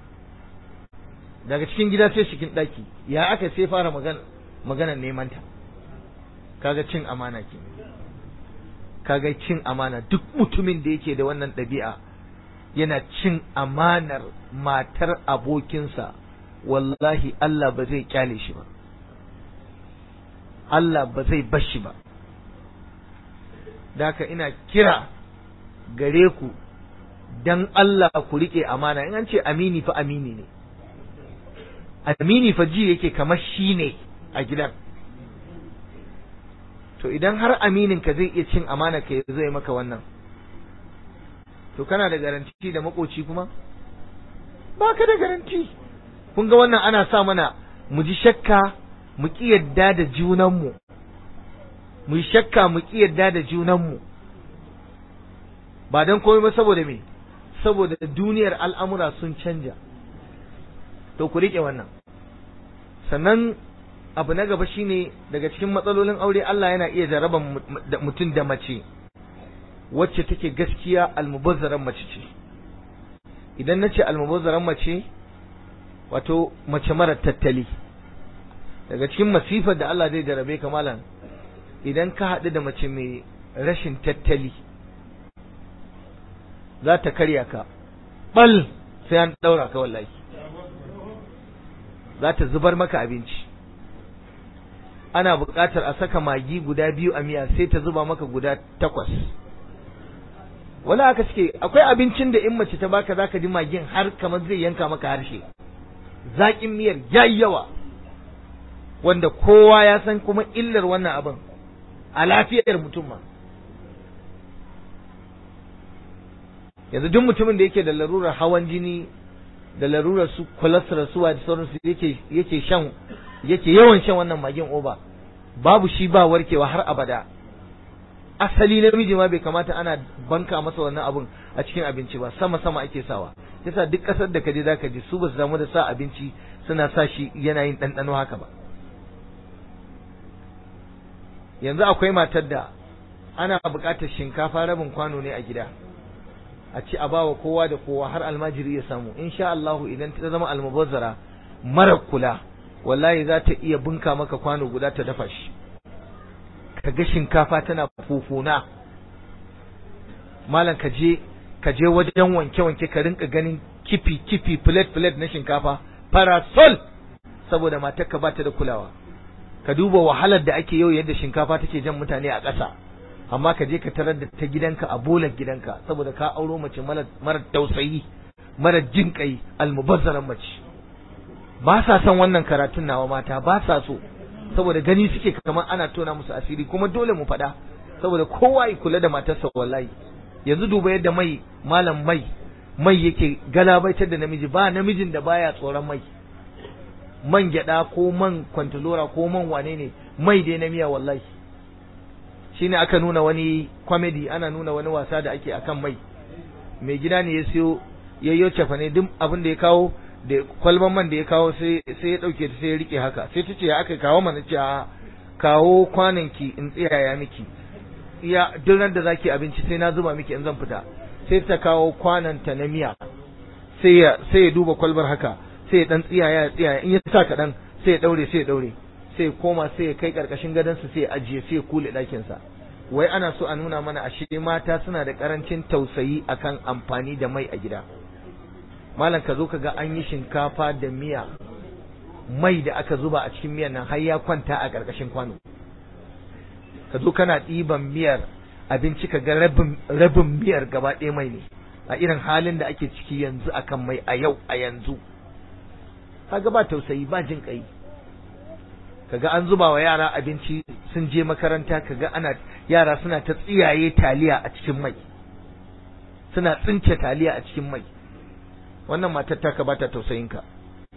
daga cikin gida sai cikin daki ya aka sai fara magana maganar neman ta kaga cin amana ke kaga cin amana duk mutumin da yake da wannan ɗabi'a yana cin amanar matar abokinsa wallahi Allah ba zai kyale shi ba Allah ba zai bar shi ba daka ina kira gare ku dan Allah ku rike amana in an ce amini fa amini ne amini fa ji yake kamar shi ne a gidan to idan har aminin ka zai iya cin amana ka zai maka wannan to kana da garanti da makoci kuma ba ka da garanti kun ga wannan ana sa mana mu ji shakka mu ki yadda da junanmu mu shakka mu ki yadda da junanmu ba don komai ba saboda me saboda duniyar al'amura sun canja to ku riƙe wannan sannan abu na gaba shine daga cikin matsalolin aure Allah yana iya jaraba mutum da mace wacce take gaskiya almubazzaran mace ce idan na ce almubazzaran mace wato mace mara tattali daga cikin masifar da Allah zai jarabe ka malam idan ka haɗu da mace mai rashin tattali za ta karya ka bal sai an ɗaura ka wallahi za ta zubar maka abinci ana buƙatar a saka magi guda biyu a miya sai ta zuba maka guda takwas wala aka suke akwai abincin da in mace ta baka zaka ji magin har kamar zai yanka maka harshe zaƙin miyar yayi yawa wanda kowa ya san kuma illar wannan abin a lafiyar mutum ma yanzu duk mutumin da yake da larurar hawan jini da larurar su cholesterol su da sauransu yake yake shan yake yawan shan wannan magin oba babu shi ba warkewa har abada asali namiji ma bai kamata ana banka masa wannan abun a cikin abinci ba sama sama ake sawa yasa duk kasar da kaje zaka ji su ba su damu da sa abinci suna sa shi yana yin ɗanɗano haka ba yanzu akwai matar da ana buƙatar shinkafa rabin kwano ne a gida a ci a bawa kowa da kowa har almajiri ya samu insha Allah idan ta zama almubazzara mara kula wallahi za ta iya bunka maka kwano guda ta dafa shi ka ga shinkafa tana fufuna malam ka je ka je wajen wanke-wanke ka rinka ganin kifi kifi plate plate na shinkafa parasol saboda matar ka bata da kulawa ka duba wahalar da ake yau yadda shinkafa take jan mutane a ƙasa amma ka je ka tarar da ta gidanka a bolar gidanka saboda ka auro mace mara tausayi mara jin kai almubazzaran mace ba sa son wannan karatun nawa mata ba sa so saboda gani suke kamar ana tona musu asiri kuma dole mu faɗa saboda kowa ya kula da matarsa wallahi yanzu duba yadda mai malam mai mai yake galabaitar da namiji ba namijin da baya tsoron mai man gyada ko man kwantalora ko man wane ne mai dai na miya wallahi shine aka nuna wani comedy ana nuna wani wasa da ake akan mai mai gida ne ya siyo yayyo cefa ne duk abin da ya kawo da kwalban man da ya kawo sai sai ya dauke ta sai ya rike haka sai ta ce aka kawo mana ce a kawo kwanan ki in tsiyaya miki iya duk da zaki abinci sai na zuba miki in zan fita sai ta kawo kwanan ta na miya sai ya sai ya duba kwalbar haka sai ya dan tsiyaya ya tsiyaya in ya sa kaɗan sai ya daure sai ya daure sai koma sai ya kai karkashin gadonsa sai ya ajiye sai ya kule ɗakinsa wai ana so a nuna mana ashe mata suna da karancin tausayi akan amfani da mai a gida malam ka zo ka ga an yi shinkafa da miya mai da aka zuba a cikin miyan nan har ya kwanta a karkashin kwano ka zo kana ɗiban miyar abinci ka ga rabin rabin miyar gaba ɗaya mai ne a irin halin da ake ciki yanzu akan mai a yau a yanzu kaga ba tausayi ba jin kai kaga an zuba wa yara abinci sun je makaranta kaga ana yara suna ta tsiyaye taliya a cikin mai suna tsince taliya a cikin mai wannan matar taka ba ta tausayin ka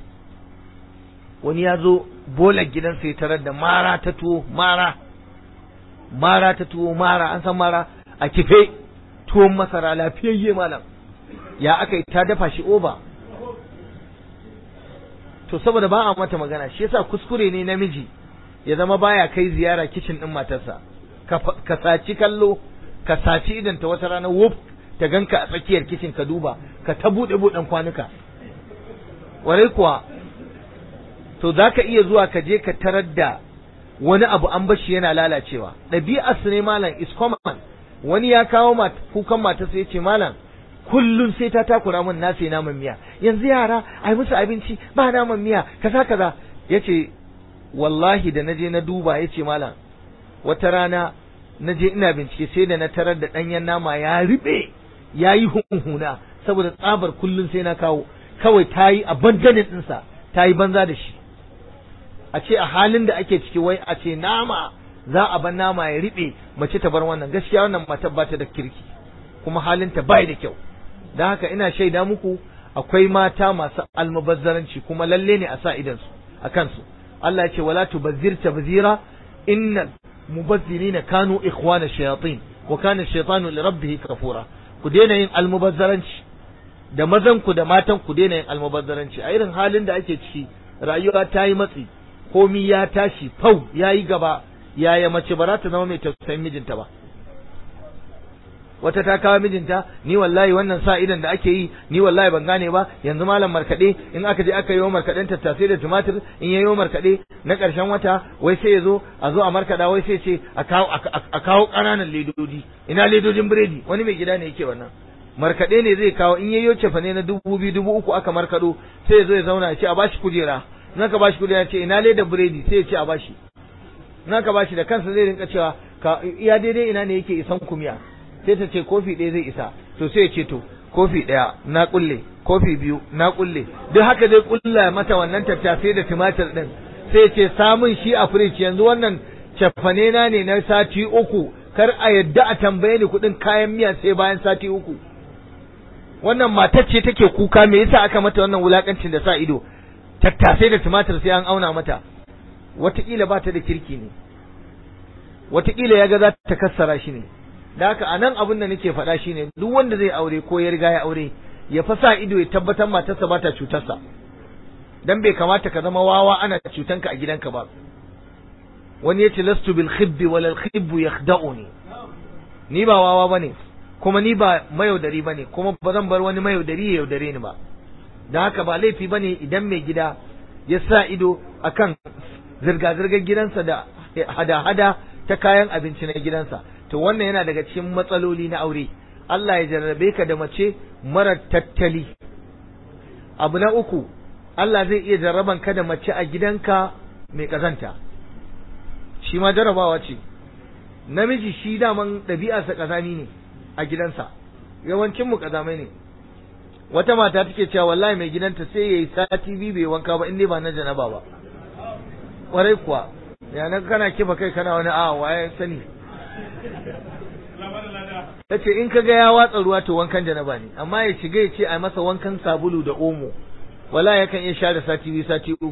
wani ya zo bolar gidansa ya tarar da mara ta tuwo mara mara ta tuwo mara an san mara a kife tuwon masara lafiyayye malam ya aka yi ta dafa shi oba to saboda ba a mata magana shi yasa kuskure ne namiji ya zama baya kai ziyara kicin din matarsa ka saci kallo ka saci idan ta wata rana wuf ta ganka a tsakiyar kicin ka duba ka ta bude buɗen kwanuka warai kuwa to za ka iya zuwa ka je ka tarar da wani abu an bashi yana lalacewa ɗabi'ar su ne malam is common wani ya kawo kukan matarsa ya ce malam kullum sai ta takura min na sai naman miya yanzu yara ai musu abinci ba naman miya kaza kaza yace wallahi da naje na duba yace malam wata rana naje ina bincike sai da na tarar da danyen nama ya ribe yayi hunhuna saboda tsabar kullum sai na kawo kawai tayi abandonin dinsa tayi banza da shi a ce a halin da ake ciki wai a ce nama za a bar nama ya riɓe mace ta bar wannan gaskiya wannan matar ba ta da kirki kuma halinta bai da kyau don haka ina shaida muku akwai mata masu almubazzaranci kuma lalle ne a sa idansu a kansu Allah ya ce wala tubazzir tabzira innal mubazzirina kanu ikhwana shayatin wa kana shaytanu li rabbih kafura ku daina yin almubazzaranci da mazan ku da matan ku daina yin almubazzaranci a irin halin da ake ciki rayuwa ta yi matsi komi ya tashi fau ya yi gaba yaya mace ba za ta zama mai tausayin mijinta ba wata ta kawo mijinta ni wallahi wannan sa idan da ake yi ni wallahi ban gane ba yanzu malam markaɗe in aka je aka yi wa markaɗen tattasai da tumatir in yayi markaɗe na ƙarshen wata wai sai ya zo a zo a markaɗa wai sai ce a kawo a kawo ƙananan ledodi ina ledodin biredi wani mai gida ne yake wannan markaɗe ne zai kawo in yayyo cefa ne na dubu biyu dubu uku aka markaɗo sai ya zo ya zauna ya ce a bashi kujera in aka bashi kujera ce ina leda biredi sai ya ce a bashi in aka bashi da kansa zai rinka cewa ka iya daidai ina ne yake isan kumiya sai ta ce kofi ɗaya zai isa to sai ya ce to kofi ɗaya na kulle kofi biyu na kulle duk haka zai kulla mata wannan tattasai da tumatir ɗin sai ya ce samun shi a firij yanzu wannan cefane na ne na sati uku kar a yadda a tambaye ni kuɗin kayan miya sai bayan sati uku wannan matar ce take kuka me yasa aka mata wannan wulakancin da sa ido tattasai da tumatir sai an auna mata wataƙila ba ta da kirki ne wataƙila ya ga za ta kassara shi ne da haka a nan abin da nake faɗa shi ne duk wanda zai aure ko ya riga ya aure ya fa sa ido ya tabbatar matarsa ba ta cutarsa dan bai kamata ka zama wawa ana cutanka a gidanka ba wani ya ce lastu bil khibbi wal khibbu yakhda'uni ni ba wawa bane kuma ni ba mayaudari bane kuma ba zan bar wani mayaudari ya yaudare ni ba da haka ba laifi bane idan mai gida ya sa ido akan zirga-zirgar gidansa da hada-hada ta kayan abinci na gidansa to wannan yana daga cikin matsaloli na aure Allah ya jarrabe ka da mace mara tattali abu na uku Allah zai iya jarraban ka da mace a gidanka mai kazanta shi ma jarrabawa ce namiji shi daman ɗabi'arsa kazami ne a gidansa yawancin mu kazamai ne wata mata take cewa wallahi mai gidanta sai yayi sati biyu bai wanka ba in dai ba na janaba ba kwarai kuwa yanan kana kifa kai kana wani a waye sani tace in kaga ya watsa ruwa to wankan janaba ne amma ya shiga ya ce a masa wankan sabulu da omo wala yakan iya share sati biyu sati uku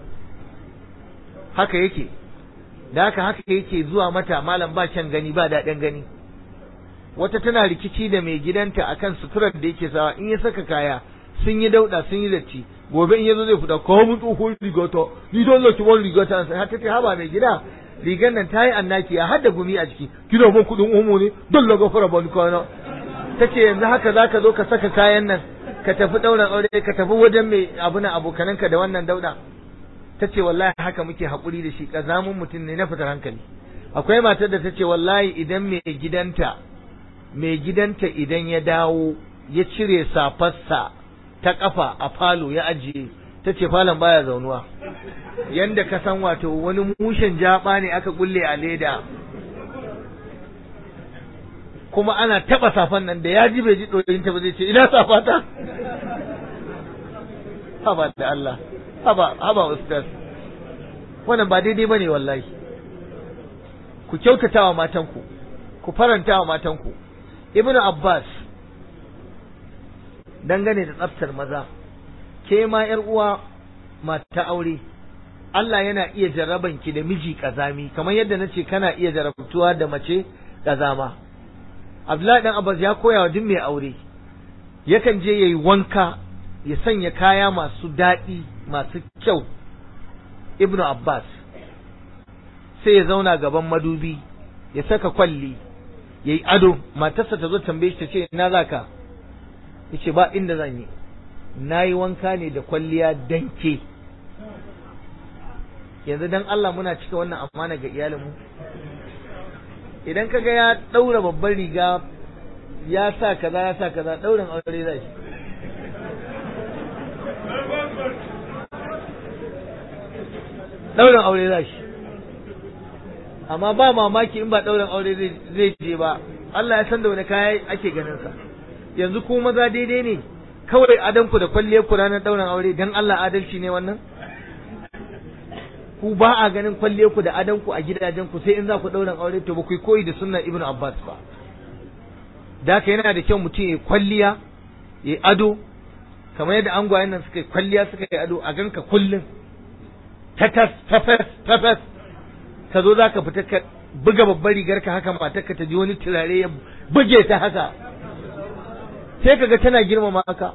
haka yake da haka haka yake zuwa mata malam ba kyan gani ba daɗin gani wata tana rikici da mai gidanta akan suturar da yake sawa in ya saka kaya sun yi dauda sun yi datti gobe in yazo zai fita kawo mun tsohon rigata ni don zaki wani rigata sai har tace haba mai gida rigan nan tayi annaki a hadda gumi a jiki kina mun kudin omo ne don la gafara ba ni kana tace yanzu haka zaka zo ka saka kayan nan ka tafi dauran aure ka tafi wajen mai abu na abokananka da wannan dauda tace wallahi haka muke hakuri da shi kazamun mutum ne na fitar hankali akwai matar da tace wallahi idan mai gidanta mai gidanta idan ya dawo ya cire safarsa ta kafa a falo ya ajiye ta ce falon baya zaunuwa yanda ka san wato wani mushen jaba ne aka kulle a leda kuma ana taba safan nan da ya ji bai ji ɗoyin ta ba zai ce ina safata haba da Allah haba haba ustaz wannan ba daidai bane wallahi ku kyautata wa matanku ku faranta wa matanku ibnu abbas dangane da tsaftar maza ke ma yar uwa mata aure Allah yana iya jarraban ki da miji kazami kamar yadda nace kana iya jarabtuwa da mace kazama Abdullahi dan Abbas ya koya wa duk mai aure yakan je yayi wanka ya sanya kaya masu daɗi masu kyau Ibnu Abbas sai ya zauna gaban madubi ya saka kwalli yayi ado matarsa ta zo tambaye shi ta ce ina zaka yace ba inda zan yi nayi wanka ne da kwalliya danke yanzu dan Allah muna cika wannan amana ga iyalinmu idan kaga ya daura babban riga ya sa kaza ya sa kaza daurin aure zai shi daurin aure zai shi amma ba mamaki in ba daurin aure zai je ba Allah ya san da wani kaya ake ganin sa yanzu ku maza daidai ne kawai adanku da kwalliyar ku ranar daurin aure dan Allah adalci ne wannan ku ba a ganin kwalliyar ku da adanku a gidajen ku sai in za ku daurin aure to ba ku koyi da sunnar Ibn Abbas ba da haka yana da kyau mutum ya kwalliya ya ado kamar yadda angwayen nan suka yi kwalliya suka yi ado a ganka kullum tatas tafas tafas ka zo za ka fita ka buga babbar rigar ka haka matarka ta ji wani turare ya buge ta haka sai kaga tana girmama ka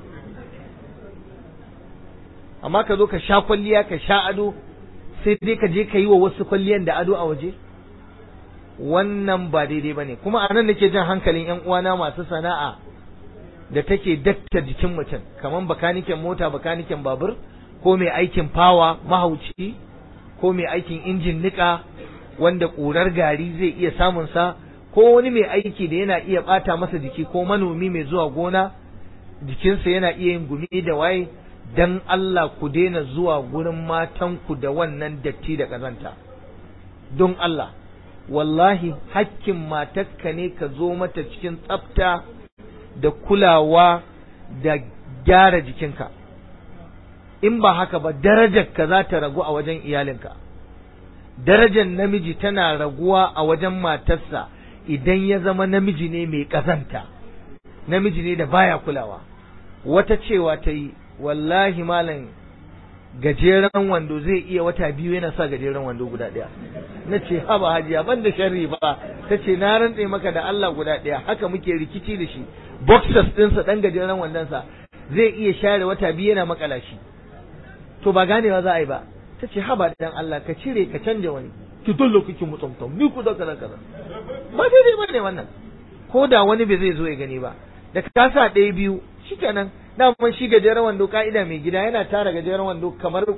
amma ka zo ka sha kwalliya ka sha ado sai dai ka je ka yi wa wasu kwalliyan da ado a waje wannan ba daidai bane kuma a nan nake jan hankalin yan uwana masu sana'a da take dakta jikin mutum kamar bakaniken mota bakaniken babur ko mai aikin fawa mahauci ko mai aikin injin nika wanda ƙurar gari zai iya samun sa ko wani mai aiki da yana iya ɓata masa jiki ko manomi mai zuwa gona jikinsa yana iya yin gumi da waye dan Allah ku daina zuwa gurin matanku da wannan datti da ƙazanta don Allah wallahi hakkin matakka ne ka zo mata cikin tsafta da kulawa da gyara jikinka in ba haka ba darajarka za ta ragu a wajen iyalinka darajar namiji tana raguwa a wajen matarsa idan ya zama namiji ne mai ƙazanta namiji ne da baya kulawa wata cewa ta yi wallahi malam gajeren wando zai iya wata biyu yana sa gajeren wando guda ɗaya na ce haba hajiya ban da sharri ba ta ce na rantse maka da Allah guda ɗaya haka muke rikici da shi boxers ɗinsa ɗan gajeren wandonsa zai iya share wata biyu yana makala shi to ba ganewa za a yi ba ta ce haba dan Allah ka cire ka canja wani ki dole kike mutumtum ni ku da kaza kaza ba daidai ba ne wannan ko da wani bai zai zo ya gani ba da ka sa ɗaya biyu shikenan daman shi gajeren wando ka'ida mai gida yana tara gajeren wando kamar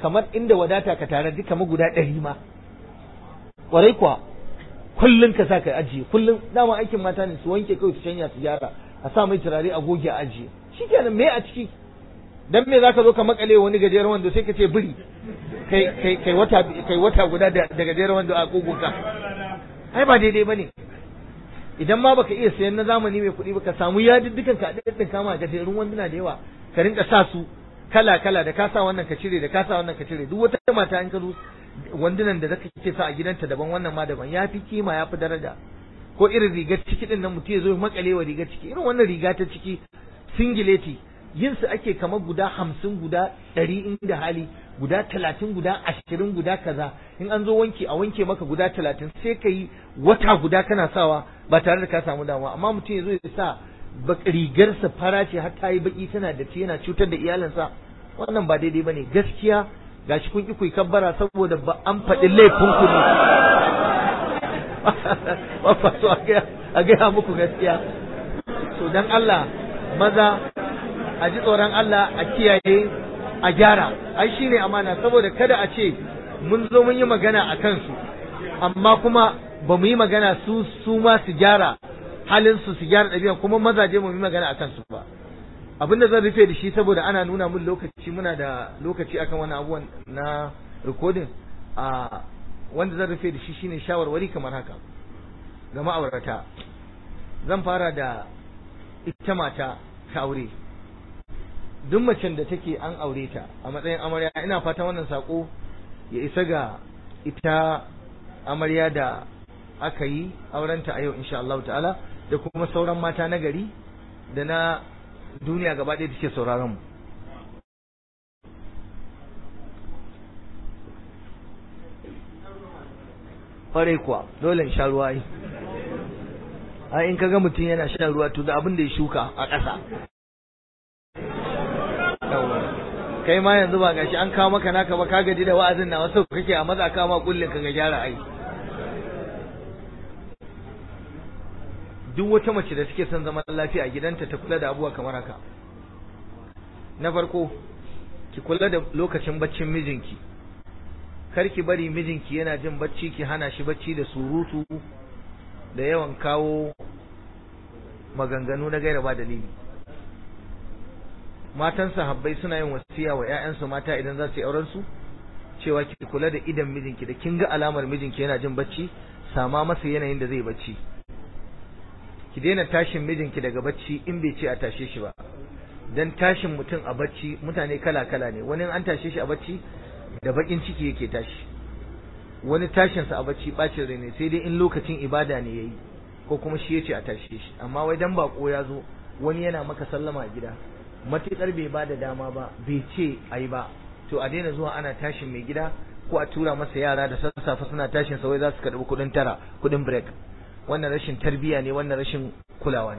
kamar inda wadata ka tare duka ma guda ɗari ma kwarai kuwa kullum ka sa ka ajiye kullum dama aikin mata ne su wanke kawai su shanya su gyara a sa mai turare a goge a ajiye shikenan me a ciki dan me zaka zo ka makale wani gajeren wando sai ka ce biri kai kai kai wata kai wata guda da gajeren wando a kogunka ai ba daidai bane idan ma baka iya sayan na zamani mai kuɗi ba ka samu yadiddukan ka daddin kama gajerun wanduna da yawa ka rinka sa su kala kala da ka sa wannan ka cire da ka sa wannan ka cire duk wata mata in ka zo wandunan da zaka ke sa a gidanta daban wannan ma daban ya fi kima ya fi daraja ko irin rigar ciki din nan mutum ya zo makale wa rigar ciki irin wannan riga ta ciki singileti yin su ake kamar guda hamsin guda ɗari inda hali guda talatin guda ashirin guda kaza in an zo wanke a wanke maka guda talatin sai ka yi wata guda kana sawa ba tare da ka samu damuwa amma mutum ya zo ya sa rigarsa fara ce har ta yi baki tana da yana cutar da iyalinsa wannan ba daidai bane gaskiya gashi kun ki ku kabbara saboda ba an faɗi laifin ku ne ba so a gaya muku gaskiya so dan Allah maza a ji tsoron Allah a kiyaye a gyara ai shine amana saboda kada a ce mun zo mun yi magana a kansu amma kuma ba mu yi magana su su ma su gyara halin su su gyara ɗabi'a kuma mazaje mu yi magana a kansu ba abin da zan rufe da shi saboda ana nuna mun lokaci muna da lokaci akan wani abubuwan na recording a wanda zan rufe da shi shine shawarwari kamar haka ga ma'aurata zan fara da ita mata ta aure duk macen da take an aure ta a matsayin amarya ina fata wannan sako ya isa ga ita amarya da aka yi aurenta a yau insha Allah ta'ala da kuma sauran mata na gari da na duniya gaba ɗaya take sauraron mu ƙwarai kuwa dole in sha ruwa yi ai in kaga mutum yana shan ruwa to da abin da ya shuka a ƙasa kai ma yanzu ba gashi an kawo maka naka ba ka gaji da wa'azin na wasu kake a maza kama kullin ka ga gyara ai duk wata mace da suke son zaman lafiya a gidanta ta kula da abubuwa kamar haka na farko ki kula da lokacin baccin mijinki kar ki bari mijinki yana jin bacci ki hana shi bacci da surutu da yawan kawo maganganu na gaira ba dalili matan sahabbai suna yin wasiya wa ƴaƴansu mata idan za su yi auren su cewa ki kula da idan mijinki da kin ga alamar mijinki yana jin bacci sama masa yanayin da zai bacci ki daina tashin mijinki daga bacci in bai ce a tashe shi ba dan tashin mutum a bacci mutane kala kala ne wani an tashe shi a bacci da bakin ciki yake tashi wani tashin sa a bacci bacin rai ne sai dai in lokacin ibada ne yayi ko kuma shi yace a tashe shi amma wai dan bako ya zo wani yana maka sallama a gida matukar bai ba da dama ba bai ce ayi ba to a daina zuwa ana tashin mai gida ko a tura masa yara da sassafe suna tashin sa wai za su karbi kuɗin tara kuɗin break wannan rashin tarbiya ne wannan rashin kulawa ne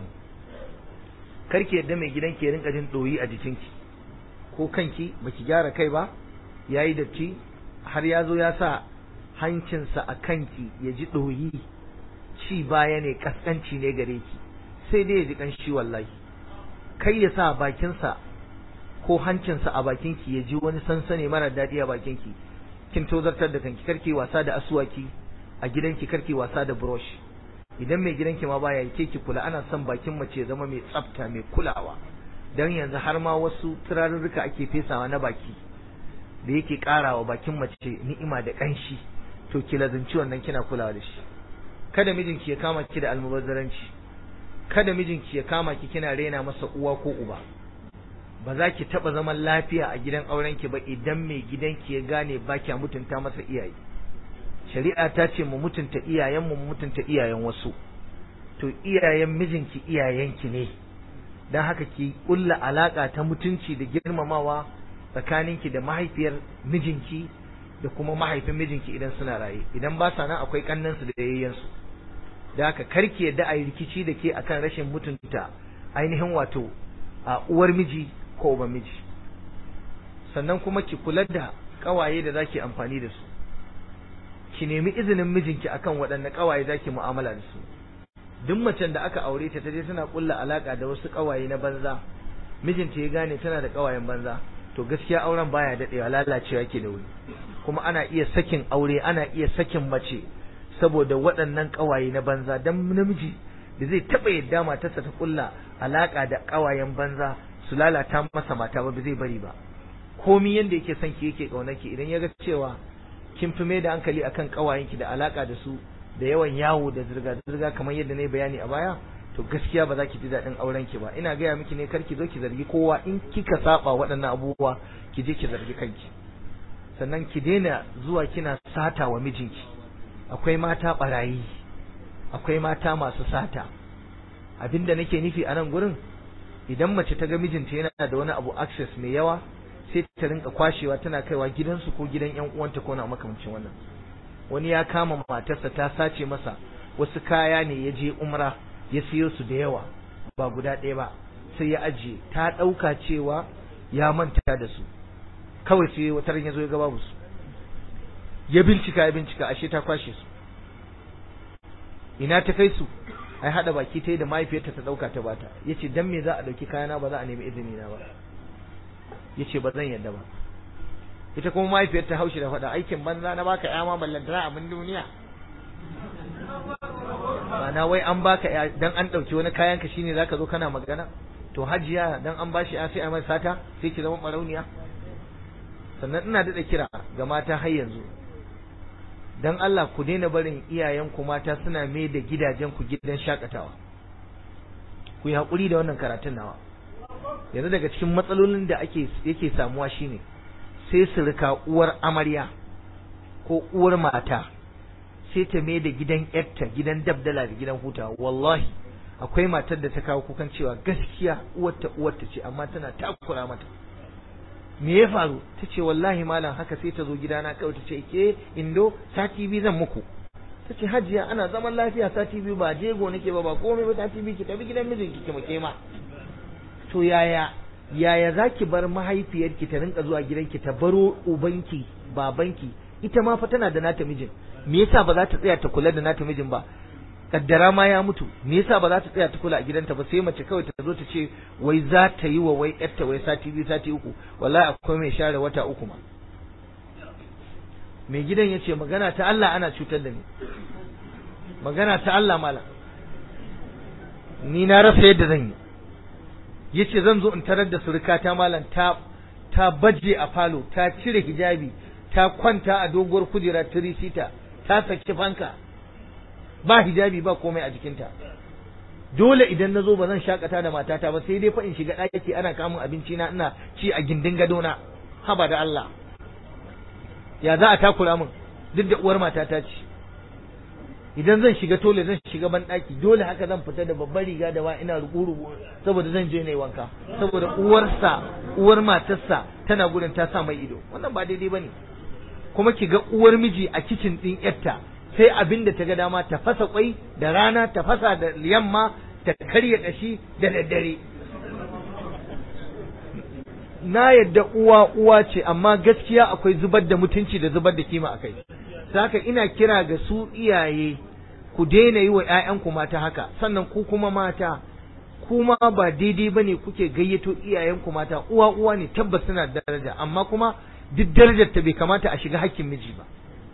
karki yadda mai gidan ke rinka jin ɗoyi a jikinki ko kanki baki gyara kai ba yayi datti har ya zo ya sa hancinsa a kanki ya ji ɗoyi ci baya ne kaskanci ne gare ki sai dai ya ji ƙanshi wallahi kai ya sa bakinsa ko hancinsa a bakinki ya ji wani sansani mara daɗi a bakinki kin tozartar da kanki karki wasa da asuwaki a gidanki karki wasa da brush idan mai gidanki ma baya ke ki kula ana son bakin mace ya zama mai tsafta mai kulawa dan yanzu har ma wasu turarurruka ake fesawa na baki da yake karawa bakin mace ni'ima da kanshi to ki lazanci wannan kina kulawa da shi kada mijinki ya kama ki da almubazzaranci kada mijinki ya kama ki kina rena masa uwa ko uba ba za ki taba zaman lafiya a gidan aurenki ba idan mai gidanki ya gane ba kya mutunta masa iyaye shari'a ta ce mu mutunta iyayenmu mu mutunta iyayen wasu to iyayen mijinki iyayenki ne don haka ki kulla alaka ta mutunci da girmamawa tsakaninki da mahaifiyar mijinki da kuma mahaifin mijinki idan suna raye idan ba sa nan akwai kannansu da yayyansu da haka karki yadda a yi rikici da ke akan rashin mutunta ainihin wato a uwar miji ko uban miji sannan kuma ki kula da kawaye da zaki amfani da su ki nemi izinin mijinki akan waɗanne kawaye zaki mu'amala da su duk macen da aka aure ta taje tana kulla alaka da wasu kawaye na banza mijinta ya gane tana da kawayen banza to gaskiya auren baya daɗewa lalacewa yake da wuri kuma ana iya sakin aure ana iya sakin mace saboda waɗannan ƙawaye na banza dan namiji da zai taɓa yadda matarsa ta kulla alaƙa da ƙawayen banza su lalata masa mata ba zai bari ba komi yanda yake son ki yake ƙaunarki idan ya ga cewa kin fi mai da hankali akan ƙawayenki da alaƙa da su da yawan yawo da zirga-zirga kamar yadda na yi bayani a baya to gaskiya ba za ki ji daɗin auren ki ba ina gaya miki ne kar ki zo ki zargi kowa in kika saba waɗannan abubuwa ki je ki zargi kanki sannan ki daina zuwa kina sata wa mijinki akwai mata barayi akwai mata masu sata abinda nake nufi a nan gurin idan mace ta ga mijinta yana da wani abu access mai yawa sai ta rinka kwashewa tana kaiwa gidansu ko gidan yan uwanta ko na makamancin wannan wani ya kama matarsa ta sace masa wasu kaya ne ya je umra ya siyo su da yawa ba guda ɗaya ba sai ya ajiye ta ɗauka cewa ya manta da su kawai sai wata ran ya zo ya ga babu su ya bincika ya bincika ashe ta kwashe su ina ta kai su ai hada baki ta yi da mahaifiyarta ta ɗauka ta bata yace dan me za a ɗauki kayana ba za a nemi izini na ba yace ba zan yadda ba ita kuma mahaifiyar ta haushi da faɗa aikin banza na baka ya ma ballantana abin duniya Ma'ana wai an baka ya dan an ɗauki wani kayan ka shine zaka zo kana magana to hajiya dan an bashi ya sai a mai sata sai ki zama barauniya sannan ina daɗa kira ga mata har yanzu dan Allah ku daina barin iyayenku mata suna mai da gidajen ku gidan shakatawa ku yi haƙuri da wannan karatun nawa yanzu daga cikin matsalolin da ake yake samuwa shine sai su rika uwar amarya ko uwar mata sai ta mai da gidan yarta gidan dabdala da gidan hutawa wallahi akwai matar da ta kawo kukan cewa gaskiya uwarta uwarta ce amma tana takura mata me ya faru ta ce wallahi malam haka sai ta zo gidana kawai ta ce ke indo sati biyu zan muku ta ce hajiya ana zaman lafiya sati biyu ba jego nake ba ba komai ba sati biyu ki tafi gidan mijinki ki muke ma to yaya yaya zaki bar mahaifiyarki ta rinka zuwa gidanki ta baro ubanki babanki ita ma fa tana da nata mijin me yasa ba za ta tsaya ta kula da nata mijin ba kaddara ma ya mutu me yasa ba za ta tsaya ta kula a gidanta ba sai mace kawai ta zo ta ce wai za ta yi wa wai yarta wai sati biyu sati uku wallahi akwai mai share wata uku ma mai gidan ya ce magana ta Allah ana cutar da ni magana ta Allah mala ni na rasa yadda zan yi yace zan zo in tarar da surukata malam ta ta baje a falo ta cire hijabi ta kwanta a doguwar kujera tirisita ta saki fanka ba hijabi ba komai a jikinta dole idan na zo ba zan shakata da matata ba sai dai fa in shiga ɗaki ana kamun abinci na ina ci a gindin gadona haba da Allah ya za a takura min duk da uwar matata ce idan zan shiga tole zan shiga ban ɗaki dole haka zan fita da babbar riga da wa ina ruku saboda zan je ne wanka saboda uwarsa uwar matarsa tana gurin ta sa mai ido wannan ba daidai bane kuma ki ga uwar miji a kicin din yarta sai abin da ta ga dama ta fasa kwai da rana ta fasa da yamma ta karya kashi da daddare na yadda uwa uwa ce amma gaskiya akwai zubar da mutunci da zubar da kima akai saka ina kira ga su iyaye ku daina yi wa ƴaƴanku mata haka sannan ku kuma mata kuma ba daidai bane kuke gayyato iyayenku mata uwa uwa ne tabbas suna daraja amma kuma duk darajar ta bai kamata a shiga hakkin miji ba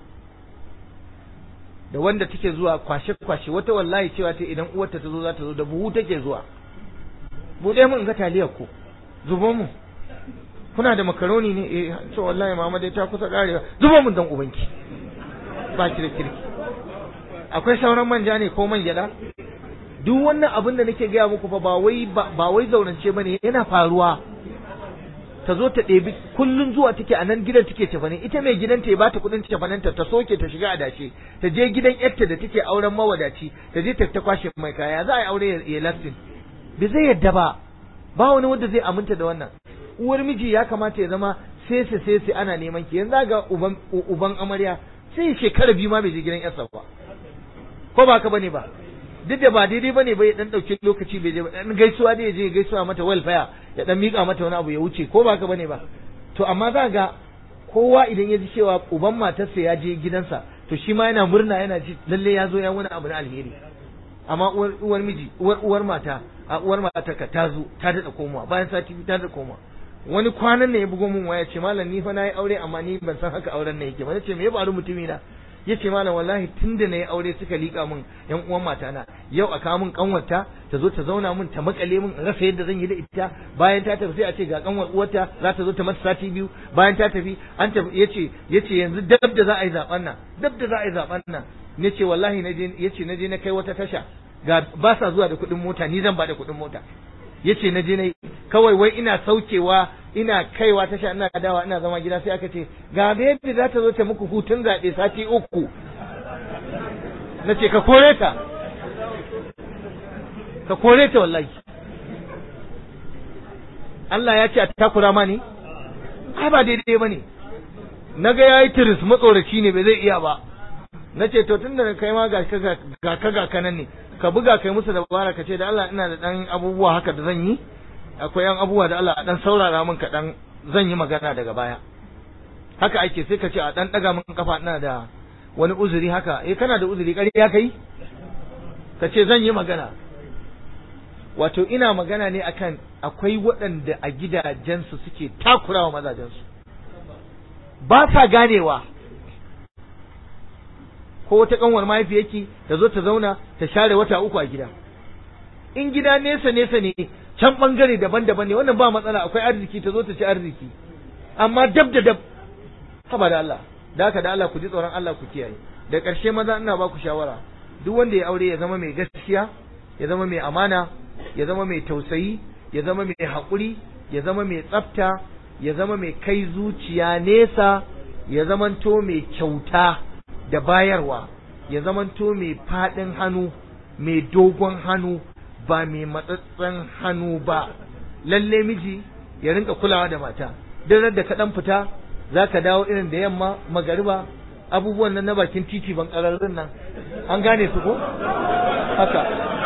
da wanda take zuwa kwashe kwashe wata wallahi cewa ta idan uwarta ta zo za ta zo da buhu take zuwa buɗe mun ga taliyar ku zubo mu kuna da makaroni ne eh to wallahi mama dai ta kusa karewa zubo mun dan ubanki ba ki da kirki akwai sauran manja ne ko man gyada duk wannan abin da nake gaya muku fa ba wai ba wai zaurance bane yana faruwa ta zo ta ɗebi kullun zuwa take a nan gidan take cefane ita mai gidanta ya bata kuɗin cefanenta ta soke ta shiga adashe ta je gidan yarta da take auren mawadaci ta je ta ta kwashe mai kaya za a yi aure ya lastin bai zai yadda ba ba wani wanda zai aminta da wannan uwar miji ya kamata ya zama sese sese ana neman ki yanzu ga uban uban amarya sai shekara biyu ma bai je gidan yarsa ba ko ba ka bane ba duk da ba daidai bane ba ya dan dauke lokaci bai je dan gaisuwa da ya je gaisuwa mata welfare ya dan mika mata wani abu ya wuce ko ba ka bane ba to amma za ga kowa idan ya ji cewa uban matarsa ya je gidansa to shi ma yana murna yana ji lalle ya zo ya wani abu na alheri amma uwar uwar miji uwar uwar mata a uwar mata ka ta zo ta dada komawa bayan sati biyu ta dada komawa wani kwanan ne ya bugo min waya ce malam ni fa nayi aure amma ni ban san haka auren ne yake ba nace me ya faru mutumi na yace malam wallahi tunda nayi aure suka lika min yan uwan matana yau a kawo min kanwarta ta zo ta zauna min ta makale min in rasa yadda zan yi da ita bayan ta tafi sai a ce ga kanwar uwarta za ta zo ta mata sati biyu bayan ta tafi an tafi yace yace yanzu dab da za a yi zaben nan dab da za a yi zaben nan nace wallahi naje yace naje na kai wata tasha ga ba sa zuwa da kuɗin mota ni zan ba da kuɗin mota yace na je na kawai wai ina saukewa ina kaiwa tasha ina dawa ina zama gida sai aka ce ga da yadda za ta zo ta muku hutun zaɓe sati uku na ce ka kore ta ka kore ta wallahi Allah ya ce a takura ma ne ai ba daidai ba ne na ga ya yi tiris matsoraci ne bai zai iya ba na ce to tun da kai ma ga ka ga kanan ne ka buga kai musu dabara ka ce da Allah ina da dan abubuwa haka da zan yi akwai yan abubuwa da Allah a dan saurara min kaɗan zan yi magana daga baya haka ake sai ka ce a dan daga min kafa ina da wani uzuri haka eh kana da uzuri ƙarya kai ka ce zan yi magana wato ina magana ne akan akwai waɗanda a gidajensu suke takurawa mazajensu ba sa ganewa ko wata kanwar mahaifiyarki ta zo ta zauna ta share wata uku a gida in gida nesa nesa ne can bangare daban-daban ne wannan ba matsala akwai arziki ta zo ta ci arziki amma dab da dab haba da Allah da haka da Allah ku ji tsoron Allah ku kiyaye da ƙarshe maza ina ba ku shawara duk wanda ya aure ya zama mai gaskiya ya zama mai amana ya zama mai tausayi ya zama mai haƙuri ya zama mai tsafta ya zama mai kai zuciya nesa ya zamanto mai kyauta da bayarwa ya zamanto mai faɗin hannu mai dogon hannu ba mai matsatsen hannu ba lalle miji ya rinka kulawa da mata duk da ka dan fita za ka dawo irin da yamma magariba abubuwan nan na bakin titi ban ƙararrun nan an gane su ko haka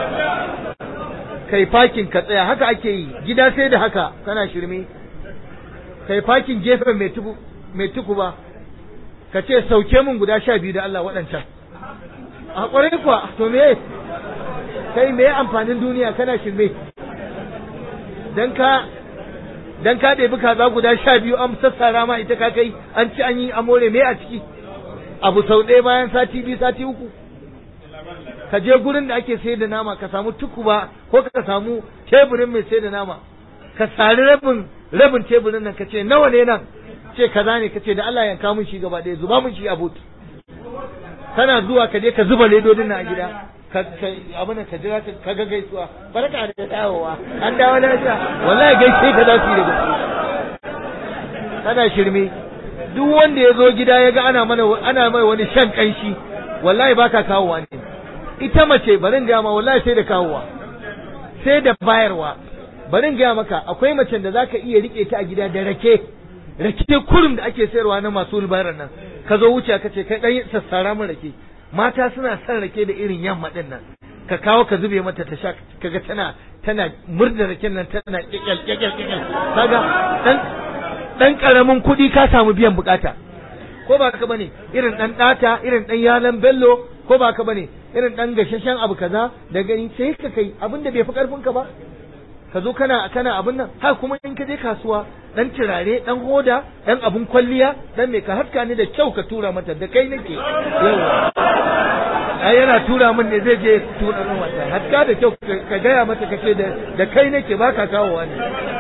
kai fakin ka tsaya haka ake yi gida sai da haka kana shirme kai fakin gefen mai tuku mai tuku ba ka ce sauke mun guda sha biyu da Allah waɗancan a ƙwarai kuwa to me kai me amfanin duniya kana shirme dan ka dan ka ɗebi kaza guda sha biyu an sassara ma ita ka kai an ci an yi amore me a ciki abu sau ɗaya bayan sati biyu sati uku ka je gurin da ake sayar da nama ka samu tukuba ko ka samu teburin mai sayar da nama ka sari rabin rabin teburin nan ka ce nawa ne nan ce kaza ne ka ce da Allah yanka mun shi gaba ɗaya zuba mun shi a but kana zuwa ka je ka zuba ledodin nan a gida ka abin ka jira ka ga gaisuwa barka da dawowa an dawo lafiya wallahi gaishe ka za su yi da gaske kana shirme duk wanda ya zo gida ya ga ana mana ana mai wani shan kanshi wallahi baka kawowa ne ita mace barin ga ma wallahi sai da kawowa sai da bayarwa barin ga maka akwai macen da zaka iya rike ta a gida da rake rake kurum da ake sayarwa na masu bayar nan ka zo wuce ka ce kai dan sassara min rake mata suna son rake da irin yamma din nan ka kawo ka zube mata ta sha kaga tana tana murda raken nan tana kikkel kikkel kikkel kaga dan dan karamin kuɗi ka samu biyan bukata ko ba ka bane irin dan data irin dan yalan bello ko ba ka bane irin dan gashashen abu kaza da gani sai ka kai abin da bai fi karfin ka ba ka zo kana kana abin nan ha kuma in ka je kasuwa dan turare dan hoda dan abun kwalliya dan me ka haska ni da kyau ka tura mata da kai nake yawa ai yana tura min ne zai je tura min wata haska da kyau ka gaya mata kace da da kai nake ba ka kawo wani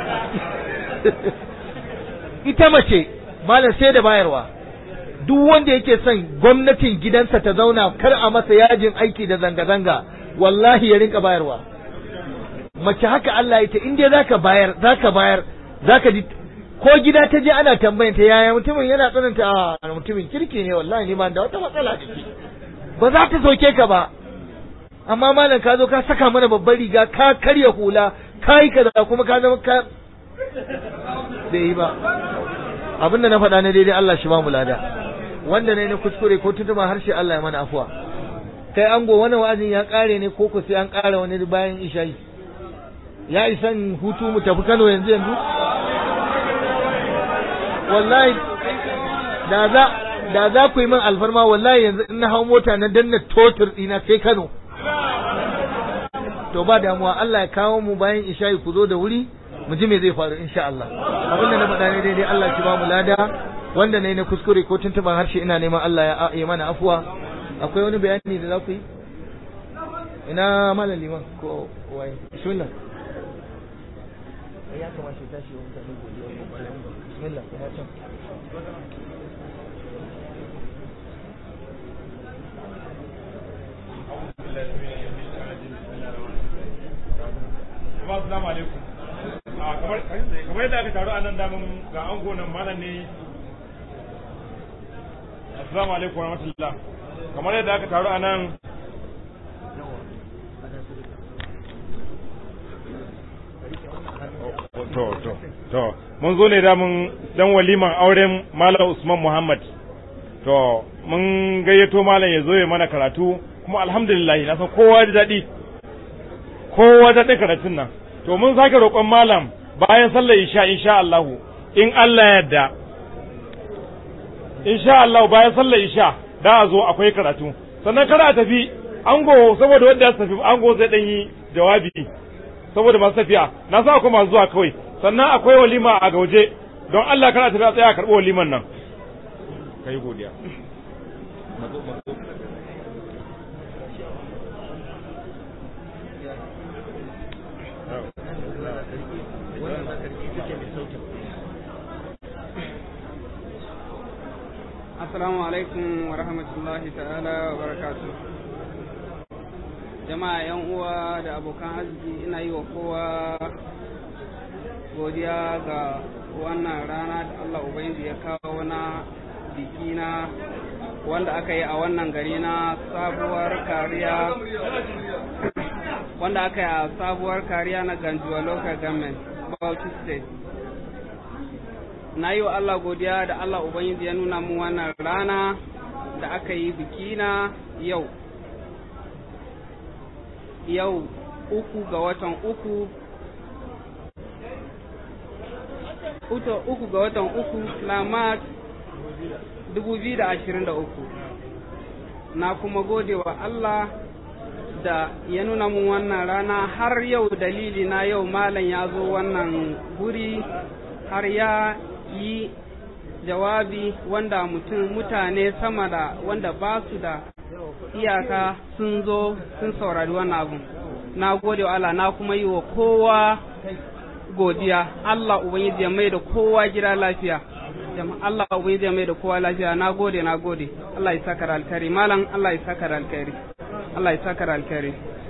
ita mace malam sai da bayarwa duk wanda yake son gwamnatin gidansa ta zauna kar a masa yajin aiki da zanga-zanga wallahi ya rinka bayarwa mace haka Allah ya ta in dai zaka bayar zaka bayar zaka ji ko gida ta je ana tambayan ta yaya mutumin yana tsananta a mutumin kirki ne wallahi ni ma da wata matsala da shi ba za ta soke ka ba amma malam ka zo ka saka mana babbar riga ka karya hula ka yi kaza kuma ka zama ka bai yi ba abin da na faɗa na daidai Allah shi ba mu lada wanda ne na kuskure ko tutuma harshe Allah ya mana afuwa kai ango wani wa'azin ya kare ne ko ku sai an kara wani bayan isha'i ya isan hutu mu tafi Kano yanzu yanzu wallahi da za da za ku yi min alfarma wallahi yanzu in na hau mota na danna totur dina sai Kano to ba damuwa Allah ya kawo mu bayan isha'i ku zo da wuri mu ji me zai faru insha Allah abin da na faɗa ne daidai Allah ki ba mu lada wanda ne na kuskure ko tuntuban harshe ina neman Allah ya yi mana afuwa akwai wani bayani da za ku yi ina malam liman ko wai bismillah ya kamata ya tashi wa mutane godiya ko bayan bismillah ina can Assalamu alaikum. kamar yadda aka taru a nan damun ga ango nan malam ne assalamu alaikum wa rahmatullah kamar yadda aka taru a nan to to to mun zo ne damun dan waliman auren malam usman muhammad to mun gayyato malam ya zo ya mana karatu kuma alhamdulillah na san kowa da daɗi kowa da daɗin karatun nan to mun sake roƙon malam bayan sallar isha insha Allah in Allah yadda insha Allah bayan sallar isha da a zo akwai karatu sannan kada a tafi ango saboda wanda ya tafi ango zai dan yi jawabi saboda masu tafiya na sa akwai masu zuwa kawai sannan akwai walima a gauje don Allah kada tafi a tsaya a karɓi waliman nan kai godiya Assalamu alaikum wa rahmatullahi ta'ala wa barakatu. Jama'a ‘yan uwa da abokan arziki ina yi wa kowa godiya ga wannan rana da Allah Ubangiji ya kawo na biki na wanda aka yi a wannan gari na sabuwar kariya wanda aka yi a sabuwar kariya na Ganjuwa Local Government, Bauchi State. na yi wa Allah godiya da Allah Ubangiji ya nuna mu wannan rana da aka yi biki na yau. Yau uku ga watan uku, uto uku ga watan uku na Mars dubu biyu da ashirin da uku. Na kuma gode wa Allah da ya nuna mu wannan rana har yau dalili na yau malam ya zo wannan guri har ya yi jawabi wanda mutum mutane sama da wanda ba su da iyaka sun zo sun saurari wannan abu na gode wa Allah na kuma yi wa kowa godiya Allah ubangiji ya mai da kowa gida lafiya Allah ubangiji ya mai da kowa lafiya na gode na gode Allah ya saka alkhairi malam Allah ya saka alkhairi Allah ya saka alkhairi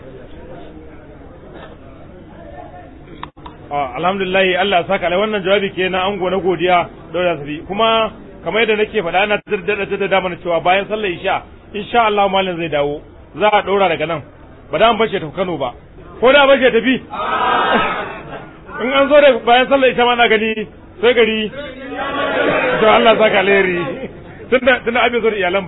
alhamdulillah Allah ya saka wannan jawabi ke na ango na godiya daura sabi kuma kamar yadda nake faɗa ana da da da mana cewa bayan sallar isha insha Allah malam zai dawo za a ɗora daga nan ba da an bace ta Kano ba ko da bace tafi in an zo da bayan sallar isha ma na gani sai gari to Allah saka alheri tunda tunda abin zo da iyalan